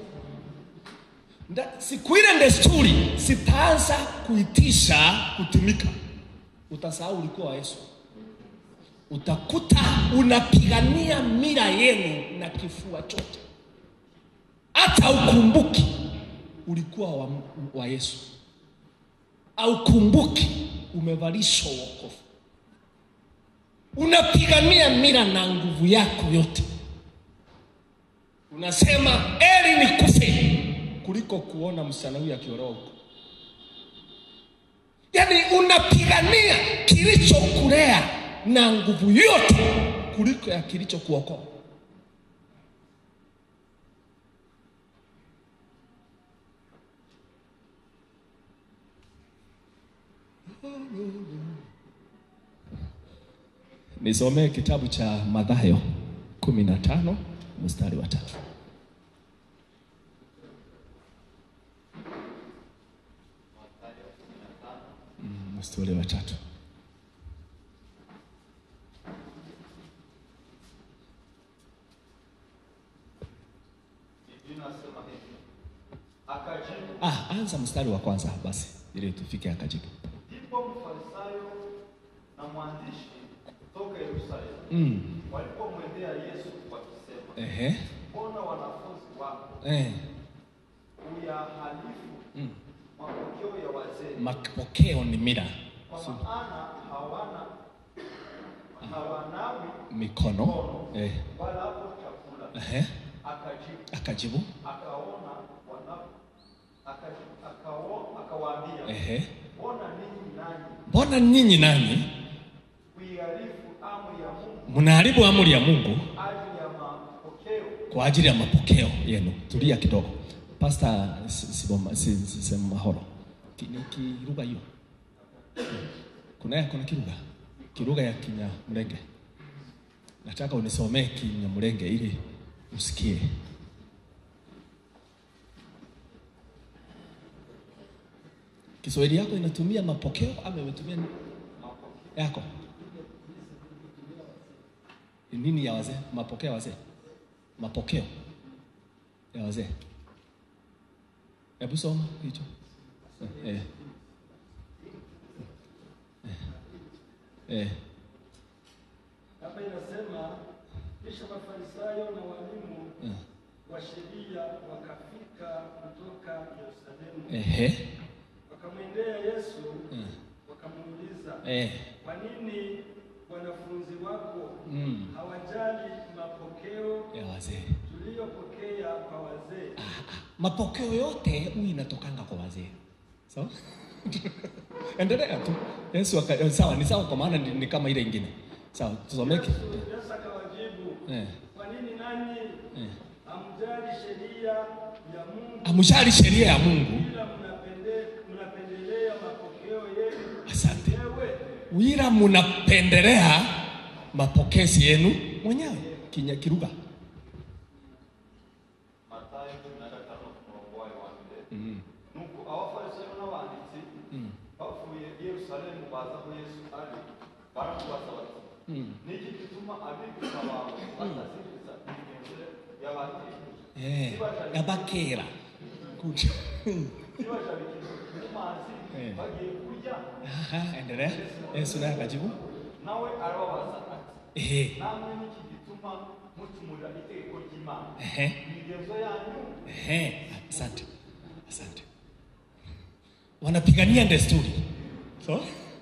Nda- Siku ile desturi sitaanza kuitisha kutumika, utasahau ulikuwa wa Yesu. utakuta unapigania mila yenu na kifua chote, hata ukumbuki ulikuwa wa, wa Yesu, au kumbuki umevalishwa wokovu. Unapigania mila na nguvu yako yote, unasema eri nikufe kuliko kuona msichana huyu akiolewa huko. Yaani unapigania kilichokulea na nguvu yote kuliko ya kilichokuokoa. Nisomee kitabu cha Mathayo kumi na tano mstari wa tatu. Mm, Mstari wa tatu. Biblia inasema hivi, akajibu, Ah, anza mstari wa kwanza basi ili tufike akajibu. ndipo mfarisayo na mwandishi toka Yerusalemu Mm. walipomwendea Yesu wakisema, Ehe. mbona wanafunzi wako Eh. uyahalifu Mm. mapokeo ya wazee, Mapokeo ni mila. kwa maana hawana hawanawi Mikono. Eh. wala hapo chakula. Ehe. Akajibu Akajibu. akaona wana akajibu akao akawaambia, Ehe. mbona ninyi nanyi Mbona nyinyi nani kuihalifu amri ya Mungu mnaharibu amri ya Mungu ajili ya mapokeo kwa ajili ya mapokeo yenu? Tulia kidogo. Pastor Siboma si, si, si, Mahoro. Ki, ni kiruga hiyo. Kuna kuna kiruga. Kiruga ya Kinyamulenge. Nataka unisomee Kinyamulenge ili usikie. Kiswahili yako inatumia mapokeo ama imetumia ni- yako? Ni nini ya wazee? Mapokeo ya wazee? Mapokeo ya wazee. Hebu soma hicho. Eh. Eh. Eh. Hapa inasema kisha Mafarisayo na walimu Eh. wa sheria wakafika kutoka Yerusalemu, Ehe. wakamwendea Yesu Eh. wakamuuliza, Eh. kwa nini wanafunzi wako Mm. hawajali mapokeo Ya wazee. tuliyopokea kwa wazee? Mapokeo yote huyu inatokanga kwa wazee. Sawa? Endelea tu. Yesu aka, sawa, ni sawa kwa maana ni, ni kama ile ingine. Sawa, tusomeke. Yesu Yesu akawajibu, Eh. kwa nini nanyi Eh. hamjali sheria ya Mungu Amjali sheria ya Mungu. ila mnapende, mnapendelea mapokeo yenu Asante. wenyewe? Wila mnapendelea mapokezi yenu mwenyewe. Kinya kiruga. Mathayo cumi na gatanu umurongo wayo wa mbere Mm. nuko abafarisayo n'abanditsi Mm. bavuye i yerusalemu baza aho yesu ari baramubaza bati Mm. niki gituma abigisha bawe bataziriza imigenzo y'abatigishije Eh, yabakera. Good. nibajabikije mu mazi Eh. bagiye kurya Aha, endelea. Yesu naye akajibu. nawe arababaza ati Eh. namwe niki gituma mucumurira itegeko ry'imana Ehe. imigenzo yanyu Ehe, asante. Asante. Wanapigania desturi. So?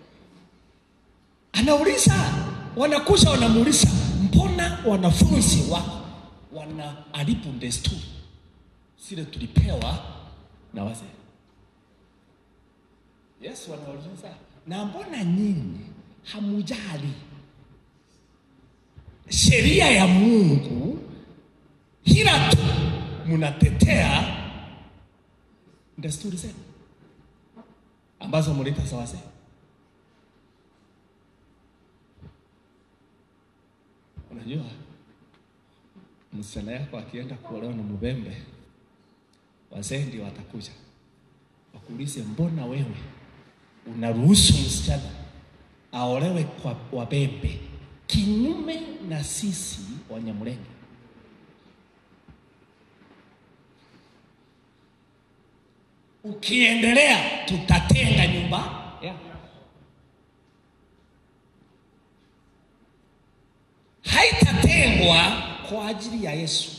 Anauliza, wanakuja wanamuuliza, mbona wanafunzi wako wanaharibu desturi zile tulipewa na wazee? Yesu anauliza, na mbona nyinyi hamujali sheria ya Mungu ila tu mnatetea desturi zenu ambazo mlipa za wazee. Unajua, msichana yako akienda kuolewa na Mubembe, wazee ndio watakuja wakuulize, mbona wewe unaruhusu msichana aolewe kwa Wabembe kinyume na sisi Wanyamulenge? Ukiendelea tutatenga nyumba yako. tuliumbwa kwa ajili ya Yesu.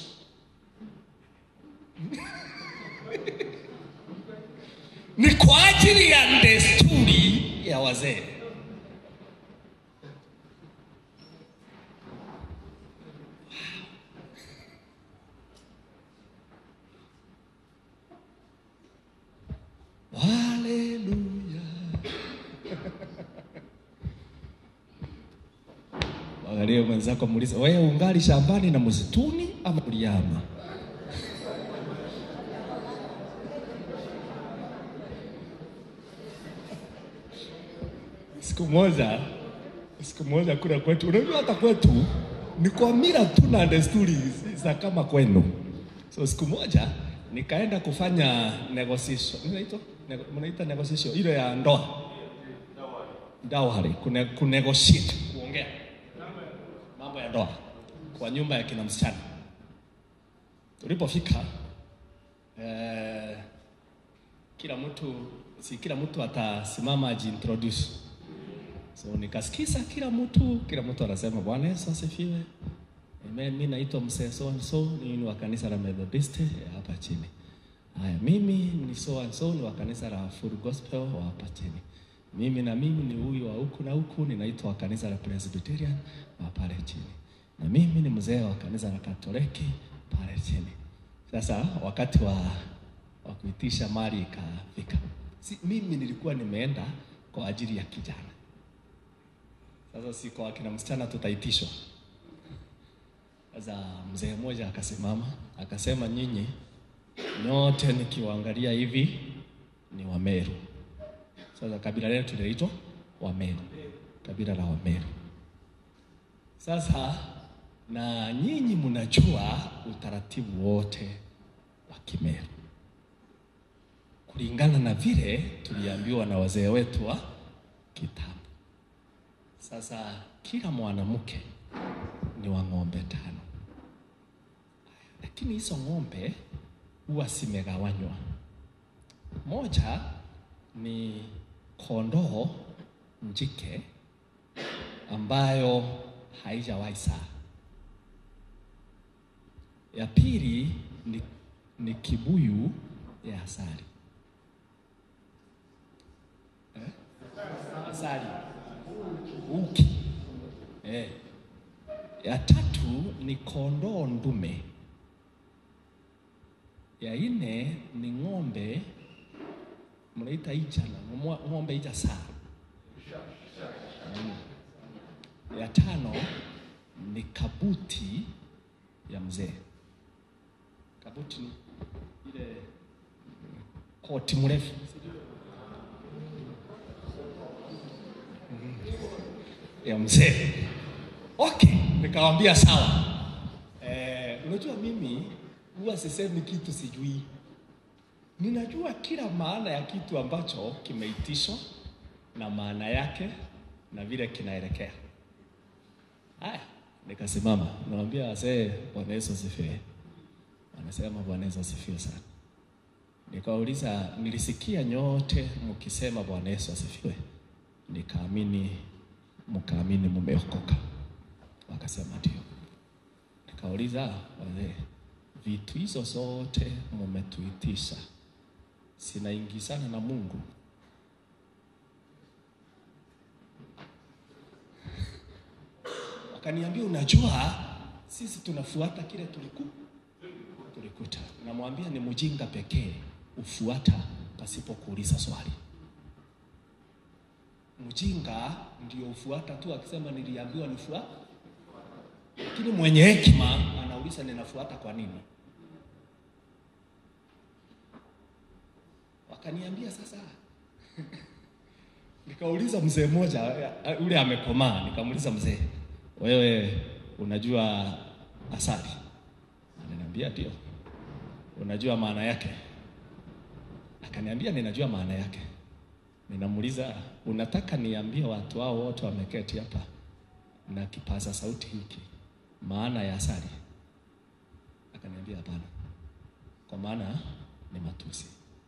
Ni kwa ajili ya desturi ya wazee. Haleluya. Angalia mwenzako muulize, wewe ungali shambani na msituni ama uliama? Siku moja, siku moja kuna kwetu, unajua hata kwetu ni kwa mila tu na desturi za kama kwenu. So siku moja nikaenda kufanya negotiation, inaitwa nego- mnaita negotiation ile ya ndoa, dawari, kune, kunegotiate, kuongea mambo ya ndoa kwa nyumba ya kina msichana. Tulipofika eh, kila mtu si kila mtu atasimama ajiintroduce. So nikasikiza kila mtu, kila mtu anasema Bwana Yesu asifiwe. Amen. Mimi naitwa mzee so and so, ni wa kanisa la Methodist ya hapa chini. Haya, mimi ni so and so, ni wa kanisa la Full Gospel wa hapa chini. Mimi na mimi ni huyu wa huku na huku, ninaitwa wa kanisa la Presbyterian wa pale chini. Na mimi ni mzee wa kanisa la Katoliki pale chini. Sasa wakati wa wa kuitisha mali ikafika. Si, mimi nilikuwa nimeenda kwa ajili ya kijana. Sasa si kwa akina msichana tutaitishwa. Sasa mzee mmoja akasimama akasema, nyinyi nyote nikiwaangalia hivi ni Wameru. Sasa kabila letu linaitwa Wameru, kabila la Wameru. Sasa na nyinyi mnajua utaratibu wote wa Kimeru kulingana na vile tuliambiwa na wazee wetu wa kitambo. Sasa kila mwanamke ni wa ng'ombe tano, lakini hizo ng'ombe huwa zimegawanywa. Moja ni kondoo njike ambayo haijawahi saa. Ya pili ni, ni kibuyu ya asali eh? Asali uki eh. Ya tatu ni kondoo ndume. Ya nne ni ng'ombe mnaita ijana, ng'ombe- ng'ombe ija saa. Mm. Ya tano ni kabuti ya mzee. Kabuti ni ile koti mrefu ya mzee. Okay, nikawambia sawa. Eh, unajua mimi huwa sisemi kitu sijui. Ninajua kila maana ya kitu ambacho kimeitishwa na maana yake na vile kinaelekea. Haya, nikasimama, nawambia wazee, Bwana Yesu asifiwe. Wanasema Bwana Yesu asifiwe sana. Nikauliza, nilisikia nyote mkisema Bwana Yesu asifiwe, nikaamini, mkaamini mumeokoka. Wakasema ndio. Nikauliza wazee, vitu hizo zote mumetuitisha sinaingizana na Mungu? Wakaniambia, unajua sisi tunafuata kile tuliku tulikuta. Namwambia ni mjinga pekee ufuata pasipo kuuliza swali. Mjinga ndio ufuata tu akisema niliambiwa nifuata, lakini mwenye hekima anauliza ninafuata kwa nini? Wakaniambia sasa nikauliza mzee mmoja eh, yule amekomaa, nikamuuliza mzee, wewe unajua asali? Ananiambia ndio. Unajua maana yake? Akaniambia ninajua maana yake. Ninamuuliza, unataka niambie watu hao wote wameketi hapa na kipaza sauti hiki maana ya asali? Akaniambia hapana, kwa maana ni matusi.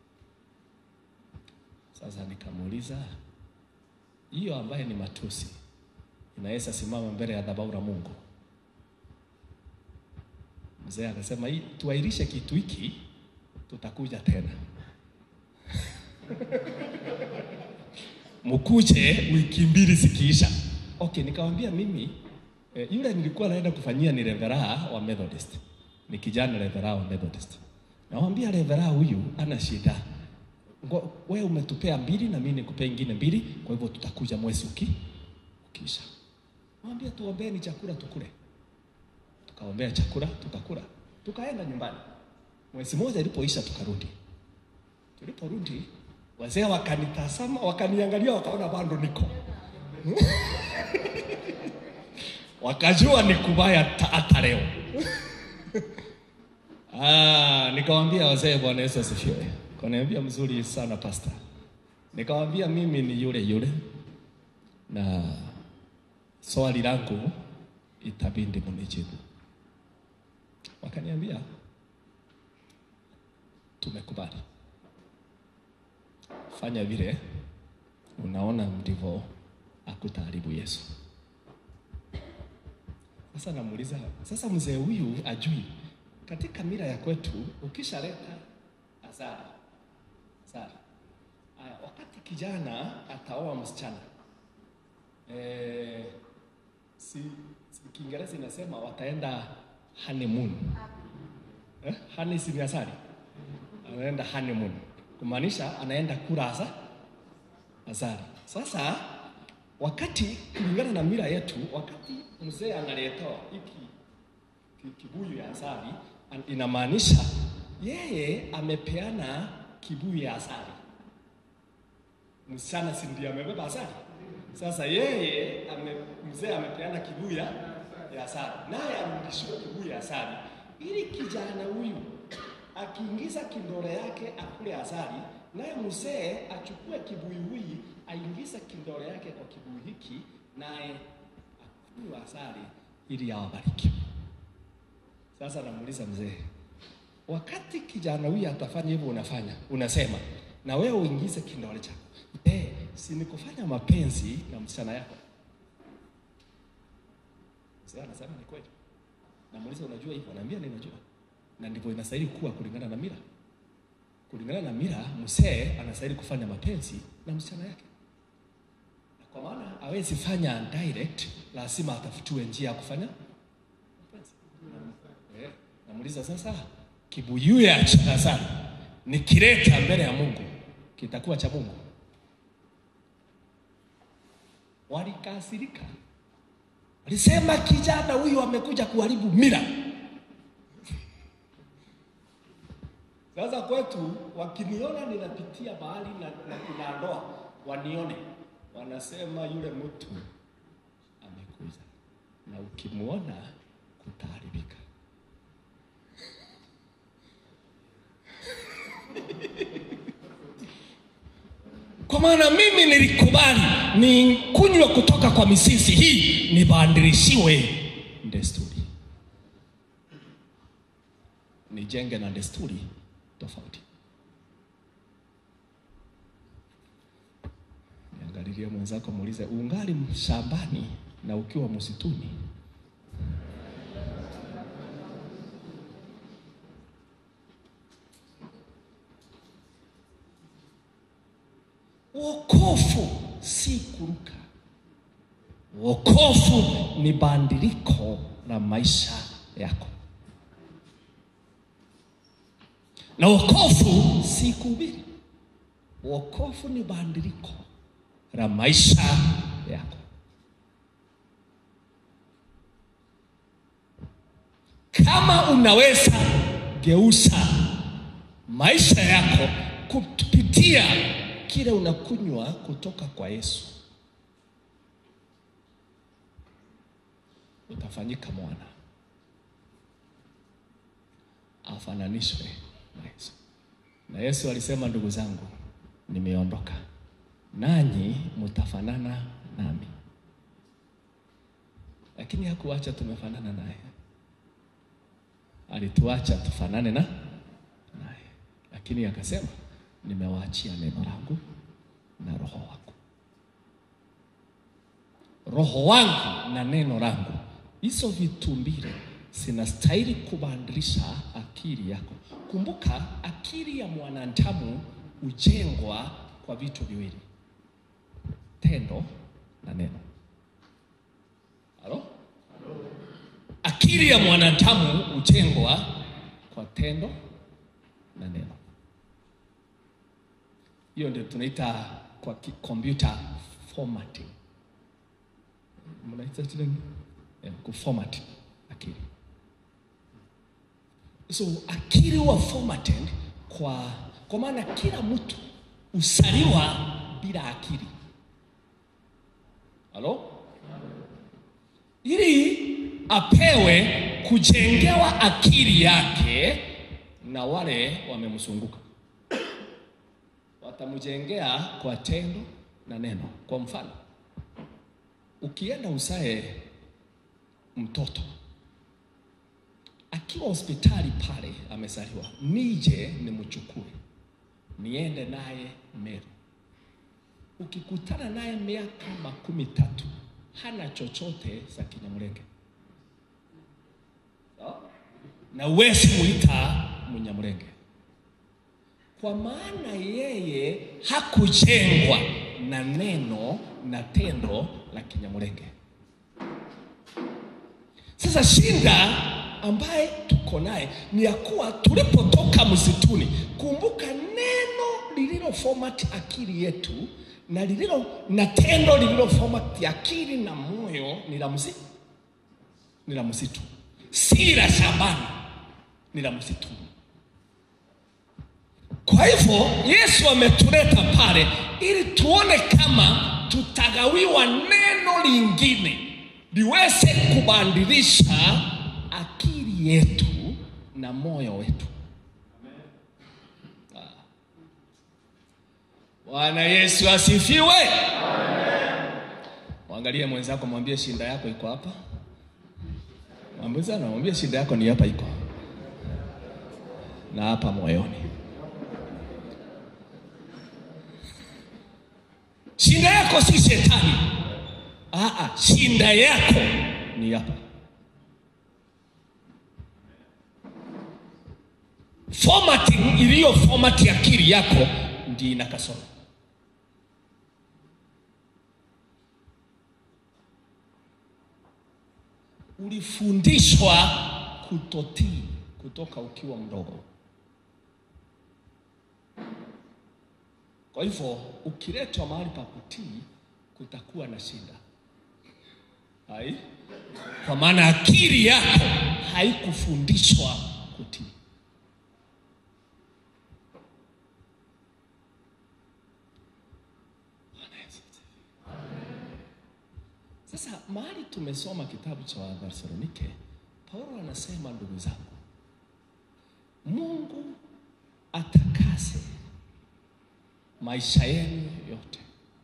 Sasa nikamuuliza, hiyo ambaye ni matusi inaweza simama mbele ya dhabahu la Mungu? Mzee akasema hii tuairishe kitu hiki, tutakuja tena mkuje wiki mbili zikiisha. Okay, nikamwambia mimi eh, yule nilikuwa naenda kufanyia ni revera wa Methodist, ni kijana revera wa Methodist. Namwambia revera huyu ana shida, Ngo- wewe umetupea mbili na mimi nikupea ingine mbili, kwa hivyo tutakuja mwezi uki ukiisha. Mwambia tuombeeni chakula tukule. Tukaombea chakula tukakula, tukaenda nyumbani. Mwezi mmoja ilipoisha tukarudi. Tuliporudi wazee wakanitazama, wakaniangalia, wakaona bado niko wakajua ni kubaya ta- hata leo. Ah, nikamwambia wazee, Bwana Yesu asifiwe. Kaniambia mzuri sana pasta. Nikamwambia mimi ni yule yule, na swali langu itabidi munijibu. Wakaniambia tumekubali, fanya vile unaona ndivyo akutaharibu Yesu. Sasa namuuliza, sasa mzee huyu ajui katika mila ya kwetu ukishaleta azara azara, aya, wakati kijana ataoa msichana eh, si, si Kiingereza inasema wataenda honeymoon eh, honey si ni asali, anaenda honeymoon kumaanisha anaenda kula asa azari. Sasa wakati kulingana na mila yetu, wakati mzee analetewa hiki ki- kibuyu ya asali, an- inamaanisha yeye amepeana kibuyu ya asali. Msichana si ndiye amebeba asali? Sasa yeye ame, mzee amepeana kibuyu ya ya asali, naye amrudishiwe kibuyu ya asali, ili kijana huyu akiingiza kindole yake akule asali, naye mzee achukue kibuyu hii aingize kindole yake kwa kibuyu hiki, naye akunywe asali ili awabariki. Sasa namuuliza mzee, wakati kijana huyu atafanya hivyo, unafanya unasema, na wewe uingize kindole chako, eh, si ni kufanya mapenzi na msichana yako? Mzee anasema ni kweli. Namuuliza, unajua hivyo? Anaambia ninajua, na ndivyo inastahili kuwa kulingana na mila. Kulingana na mila, mzee anastahili kufanya mapenzi na msichana yake, na kwa maana hawezi fanya direct, lazima atafutiwe njia ya kufanya mapenzi. Eh, namuuliza sasa, kibuyu ya cha asali nikileta mbele ya Mungu kitakuwa cha Mungu? Walikasirika, walisema kijana huyu amekuja kuharibu mila. Sasa kwetu wakiniona ninapitia mahali na, na kuna ndoa, wanione wanasema yule mtu amekuja, na ukimwona kutaharibika. Kwa maana mimi nilikubali ni kunywa kutoka kwa misisi hii, nibadilishiwe desturi, nijenge na desturi tofauti. Niangalilie mwenzako, muulize, ungali shambani na ukiwa msituni? Wokovu si kuruka. Wokovu ni bandiliko la maisha yako, na wokovu si kuhubiri. Wokovu ni bandiliko la maisha yako. Kama unaweza geuza maisha yako kupitia kile unakunywa kutoka kwa Yesu, utafanyika mwana, afananishwe na Yesu. Na Yesu alisema, ndugu zangu, nimeondoka nanyi mtafanana nami, lakini hakuacha tumefanana naye, alituacha tufanane na naye, lakini akasema nimewaachia neno langu na roho wangu. Roho wangu na neno langu, hizo vitu mbili zinastahili kubadilisha akili yako. Kumbuka, akili ya mwanadamu hujengwa kwa vitu viwili, tendo na neno. Halo? Akili ya mwanadamu hujengwa kwa tendo na neno. Hiyo ndio tunaita kwa ki- computer formatting. Mnaita tena eh, kuformat akili. So akili huwa formatted kwa kwa maana kila mtu usaliwa bila akili. Halo? Ili apewe kujengewa akili yake na wale wamemzunguka watamjengea kwa tendo na neno. Kwa mfano, ukienda usae mtoto akiwa hospitali pale amezaliwa, nije nimchukue niende naye Meru. Ukikutana naye miaka makumi tatu hana chochote za Kinyamulenge, Sawa? na uwezi muita Mnyamulenge kwa maana yeye hakujengwa na neno na tendo la Kinyamulenge. Sasa shida ambaye tuko naye ni ya kuwa tulipotoka msituni, kumbuka neno lililo format akili yetu na lililo na tendo lililo format akili na moyo ni la msitu, ni la msitu, si la shambani, ni la msituni. Kwa hivyo Yesu ametuleta pale ili tuone kama tutagawiwa neno lingine liweze kubadilisha akili yetu na moyo wetu. Ah. Bwana Yesu asifiwe. Mwangalie mwenzako, mwambie shinda yako iko hapa. Mwambie sana, mwambie shinda yako ni hapa iko na hapa moyoni. Shinda yako si shetani. Aa, shinda yako ni hapa. Formatting iliyo format ya akili yako ndi ina kasoro. Ulifundishwa kutotii kutoka ukiwa mdogo. Kwa hivyo ukiletwa mahali pa kutii, kutakuwa na shida hai, kwa maana akili yako haikufundishwa kutii. Bwana Yesu asifiwe. Sasa mahali tumesoma kitabu cha Wathesalonike, Paulo anasema ndugu zangu, Mungu atakase maisha yenu yote,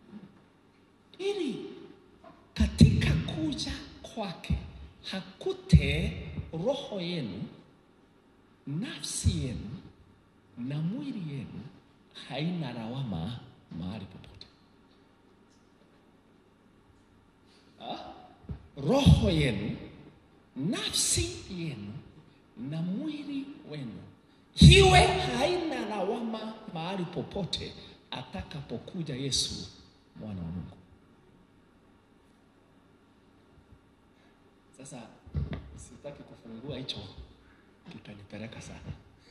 ili katika kuja kwake hakute roho yenu, nafsi yenu na mwili yenu haina lawama mahali popote. Ah? Roho yenu, nafsi yenu na mwili wenu hiwe haina lawama mahali popote atakapokuja Yesu mwana wa Mungu. Sasa sitaki kufungua hicho, kitanipeleka sana.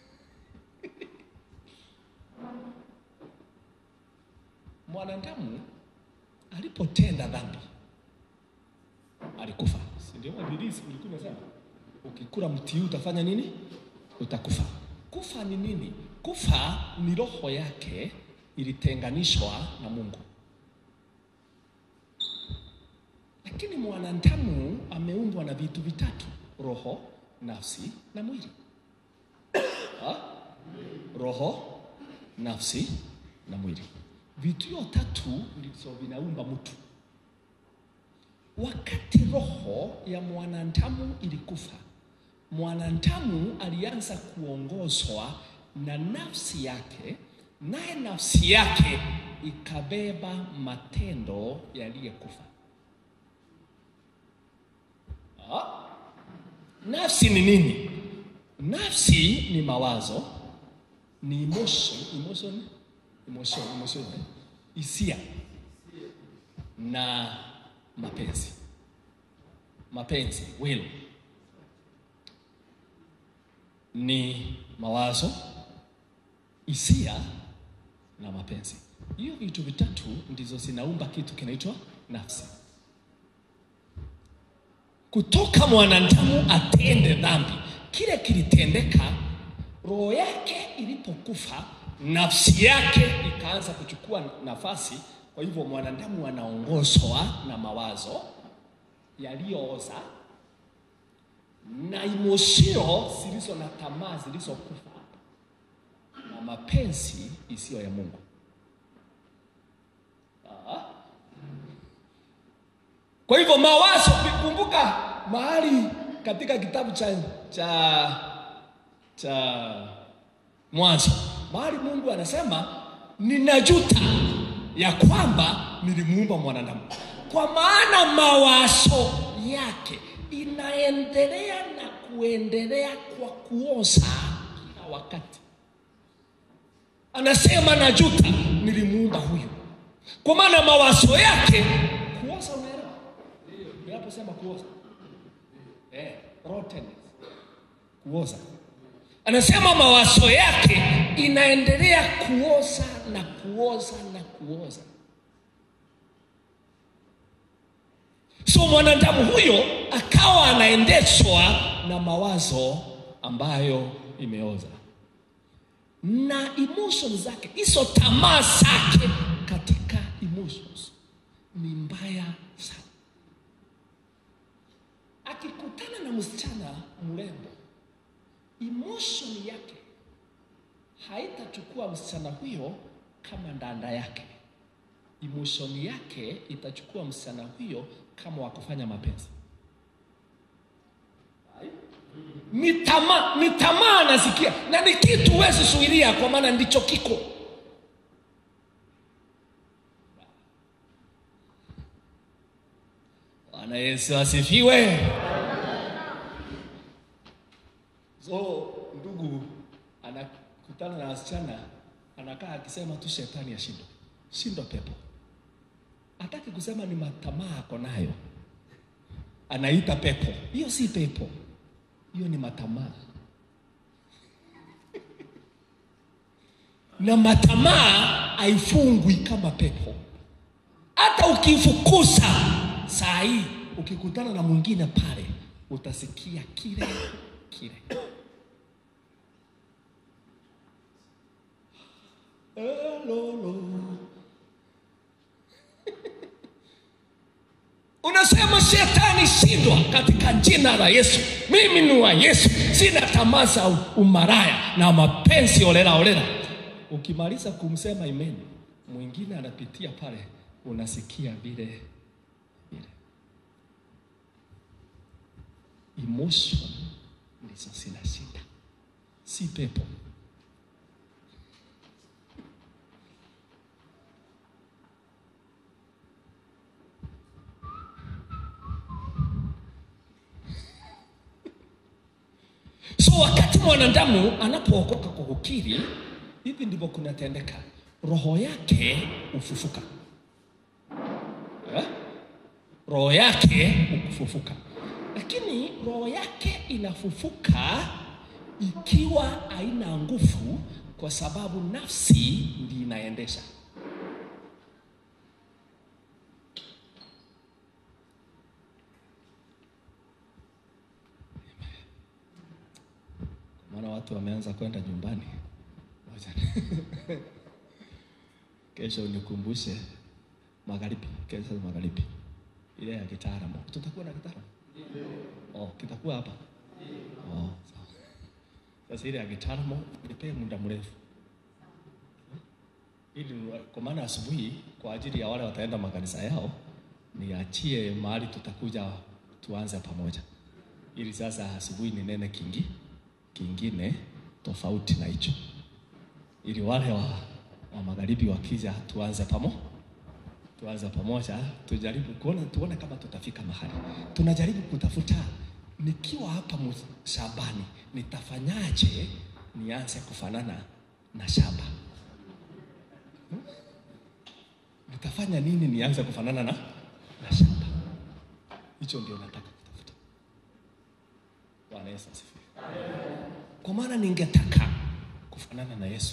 Mwanadamu alipotenda dhambi alikufa, si ndio? Biblia ilikuwa inasema ukikula mti huu utafanya nini? Utakufa. Kufa ni nini? Kufa ni roho yake ilitenganishwa na Mungu. Lakini mwanadamu ameumbwa na vitu vitatu: roho, nafsi na mwili. Ha? Roho, nafsi na mwili, vitu hiyo tatu ndizo vinaumba mtu. Wakati roho ya mwanadamu ilikufa, mwanadamu alianza kuongozwa na nafsi yake, naye nafsi yake ikabeba matendo yaliyekufa. Ah? nafsi ni nini? Nafsi ni mawazo, ni emotion, emotion, emotion, emotion, hisia na mapenzi. Mapenzi, will ni mawazo, hisia na mapenzi. Hiyo vitu vitatu ndizo zinaumba kitu kinaitwa nafsi. Kutoka mwanadamu atende dhambi, kile kilitendeka, roho yake ilipokufa, nafsi yake ikaanza kuchukua nafasi. Kwa hivyo mwanadamu anaongozwa na mawazo yaliyooza na imosio zilizo na tamaa zilizokufa na mapenzi isiyo ya Mungu. Ah. Kwa hivyo mawazo, kumbuka mahali katika kitabu cha cha cha Mwanzo, mahali Mungu anasema ninajuta ya kwamba nilimuumba mwanadamu, kwa maana mawazo yake inaendelea na kuendelea kwa kuoza kila wakati. Anasema najuta nilimuumba huyu, kwa maana mawazo yake kuoza. Unaelewa ninaposema kuoza? Eh, rottenness, kuoza. Anasema mawazo yake inaendelea kuoza na kuoza na kuoza. So mwanadamu huyo akawa anaendeshwa na mawazo ambayo imeoza na emotions zake, hizo tamaa zake katika emotions ni mbaya sana. Akikutana na msichana mrembo, emotion yake haitachukua msichana huyo kama ndanda yake. Emotion yake itachukua msichana huyo kama wa kufanya mapenzi. Ni tamaa, ni tamaa anasikia, na ni kitu huwezi zuilia, kwa maana ndicho kiko. Bwana Yesu asifiwe. So ndugu anakutana na wasichana, anakaa akisema tu shetani ashindwe, shindwa pepo. Hataki kusema ni matamaa ako nayo, anaita pepo. Hiyo si pepo, hiyo ni matamaa. na matamaa haifungwi kama pepo. Hata ukifukuza saa hii, ukikutana na mwingine pale, utasikia kile kile. Hello. Unasema shetani shindwa katika jina la Yesu. Mimi ni wa Yesu, sina tamaa za umaraya na mapenzi olela olela. Ukimaliza kumsema imeni, mwingine anapitia pale, unasikia vile vile. Emotion ndizo zina shida, si pepo. So wakati mwanadamu anapookoka kwa kukiri, hivi ndivyo kunatendeka, roho yake ufufuka eh? roho yake ukufufuka, lakini roho yake inafufuka ikiwa haina nguvu, kwa sababu nafsi ndi inaendesha. Maana watu wameanza kwenda nyumbani. Ngoja. Kesho unikumbushe magharibi, kesho magharibi ile ya kitaalamu. Tutakuwa na kitaalamu? Oh, kitakuwa hapa. Oh, sawa. Sasa ile ya kitaalamu nipee muda mrefu ili kwa maana asubuhi kwa ajili ya wale wataenda makanisa yao niachie mahali tutakuja tuanze pamoja, ili sasa asubuhi ni nene kingi kingine tofauti na hicho, ili wale wa, wa magharibi wakija tuanze pamo tuanze pamoja, tujaribu kuona tuone kama tutafika mahali. Tunajaribu kutafuta nikiwa hapa mu- shambani nitafanyaje nianze kufanana na shamba Hmm? nitafanya nini nianze kufanana na, na shamba hicho ndio nataka kutafuta bwana yesu asifiwe kwa maana ningetaka kufanana na yesu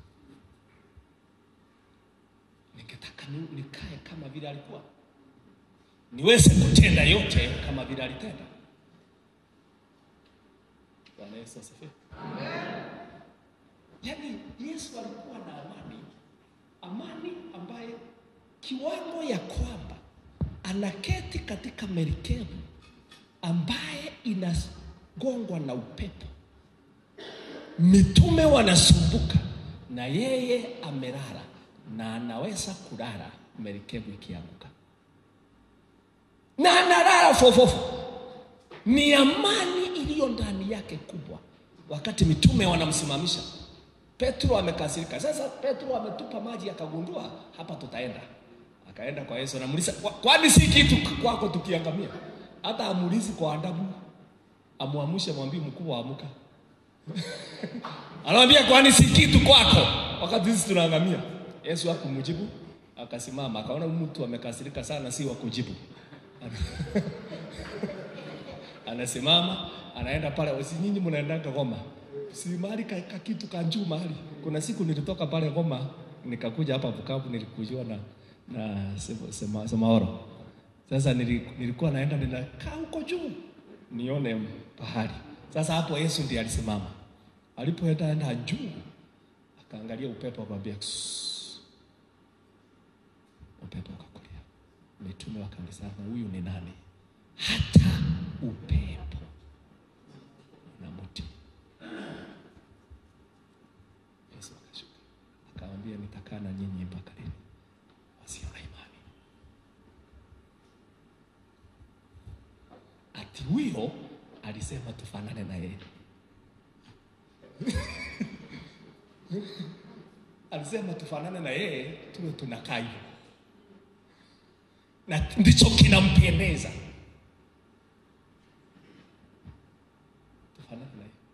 ningetaka ni- nikae kama vile alikuwa niweze kutenda yote kama vile alitenda bwana yesu asifiwe yaani yesu alikuwa na amani amani ambaye kiwango ya kwamba anaketi katika merikebu ambaye inagongwa na upepo mitume wanasumbuka na yeye amelala na anaweza kulala merikebu ikianguka na analala fofofo ni amani iliyo ndani yake kubwa wakati mitume wanamsimamisha petro amekasirika sasa petro ametupa maji akagundua hapa tutaenda akaenda kwa yesu anamuuliza "Kwa- kwani si kitu kwako tukiangamia hata amuulizi kwa adabu amwamshe mwambie mkubwa amuka anamwambia kwani si kitu kwako wakati sisi tunaangamia yesu hakumjibu akasimama akaona huyu mtu amekasirika sana si wa kujibu anasimama anaenda pale si nyinyi mnaendanga goma si mahali ka, ka kitu ka juu mahali kuna siku nilitoka pale goma nikakuja hapa bukavu nilikujua na na Sema- Sema- semaoro sasa nili- nilikuwa naenda ninakaa huko juu nione pahali sasa hapo yesu ndiye alisimama alipoenda enda juu akaangalia upepo akamwambia "Sss." upepo ukakulia mitume wakaulizana huyu ni nani hata upepo na mti yesu akashuka akamwambia nitakaa na nyinyi mpaka lini wasio na imani ati huyo alisema tufanane na yeye alisema tufanane na yeye tuwe tunakaa hivyo na ndicho kinampendeza tufanane na yeye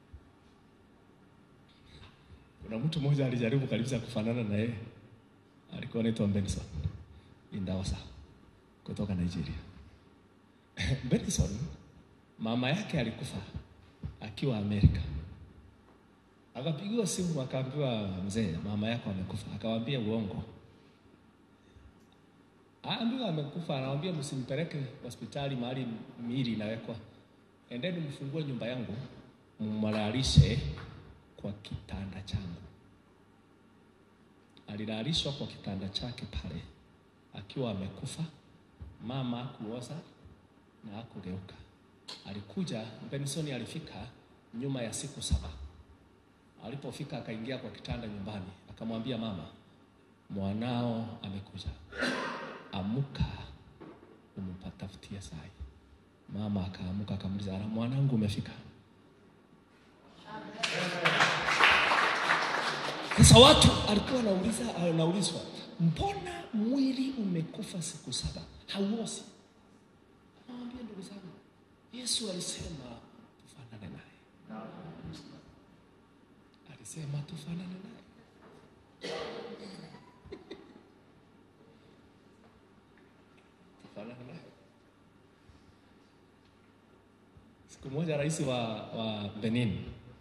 kuna mtu mmoja alijaribu kabisa kufanana na yeye alikuwa anaitwa Benson Indaosa kutoka Nigeria Benson mama yake alikufa akiwa Amerika akapigiwa simu akaambiwa mzee mama yako amekufa akawambia uongo aambiwa amekufa anawambia msimpeleke hospitali mahali miili inawekwa endeni mfungue nyumba yangu mmalalishe kwa kitanda changu alilalishwa kwa kitanda chake pale akiwa amekufa mama akuoza na akugeuka alikuja benson alifika nyuma ya siku saba alipofika akaingia kwa kitanda nyumbani akamwambia mama mwanao amekuja amuka umpatafutie sai mama akaamuka akamuliza "Ala, mwanangu umefika sasa watu alikuwa anauliza anaulizwa mbona mwili umekufa siku saba hauosi anawambia ndugu zangu yesu alisema tufanane naye alisema tufanane naye tufanane naye siku moja rais wa, wa benin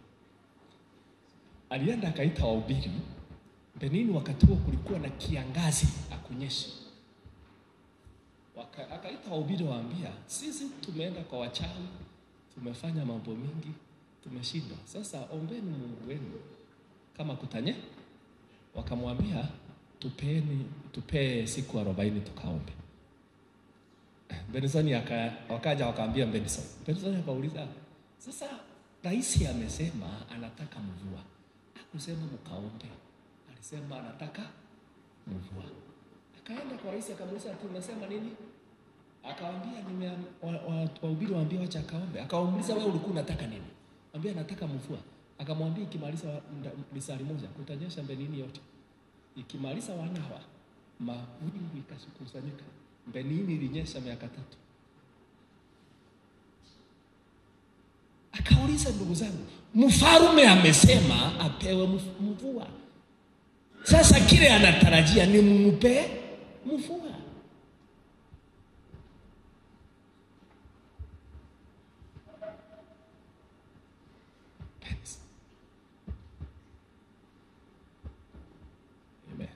alienda akaita wahubiri benin wakati huo kulikuwa na kiangazi akunyesha Waka- akaita wahubiri waambia sisi tumeenda kwa wachawi tumefanya mambo mingi tumeshindwa sasa ombeni mungu wenu kama kutanye wakamwambia tupeni tupee siku arobaini tukaombe Benson aka, wakaja wakaambia Benson. Benson akauliza, sasa rais amesema anataka mvua, akusema mkaombe, alisema anataka mvua. Akaenda kwa rais akamuuliza, tunasema nini? Akawambia nime wahubiri wa, waambia wacha akaombe. Akamuuliza, wewe ulikuwa unataka nini? Ambia nataka mvua. Akamwambia ikimaliza nda- lisali moja kutanyesha Benini yote. Ikimaliza wanawa mawingu ikakusanyika. Benini ilinyesha miaka tatu. Sikiliza ndugu zangu, mfarume amesema apewe mf- mvua. Sasa kile anatarajia ni mumpe mvua. Amen.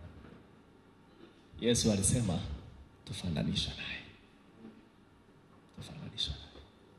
Yesu alisema tufananisha naye, tufananisha naye.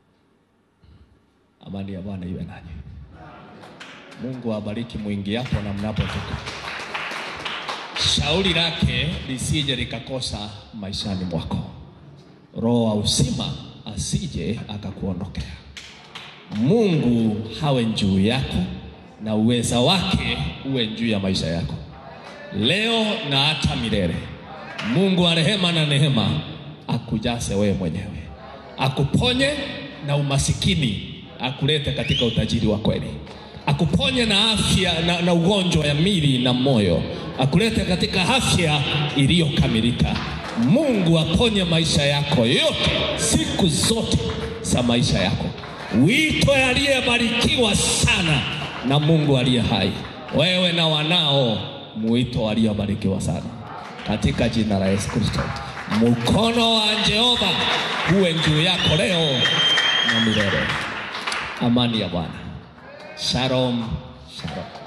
Amani ya Bwana iwe nanyi. Mungu awabariki mwingiapo na mnapotoka. Shauri lake lisije likakosa maishani mwako. Roho wa uzima asije akakuondokea. Mungu hawe juu yako na uweza wake uwe juu ya maisha yako leo na hata milele. Mungu wa rehema na neema akujase wewe mwenyewe, akuponye na umasikini, akulete katika utajiri wa kweli, akuponye na afya na, na ugonjwa ya mwili na moyo, akulete katika afya iliyokamilika. Mungu aponye maisha yako yote siku zote za maisha yako. Wito aliyebarikiwa sana na Mungu aliye hai, wewe na wanao mwito aliyobarikiwa sana katika jina la Yesu Kristo. Mkono wa Jehova uwe juu yako leo na milele. Amani ya Bwana. Shalom, shalom.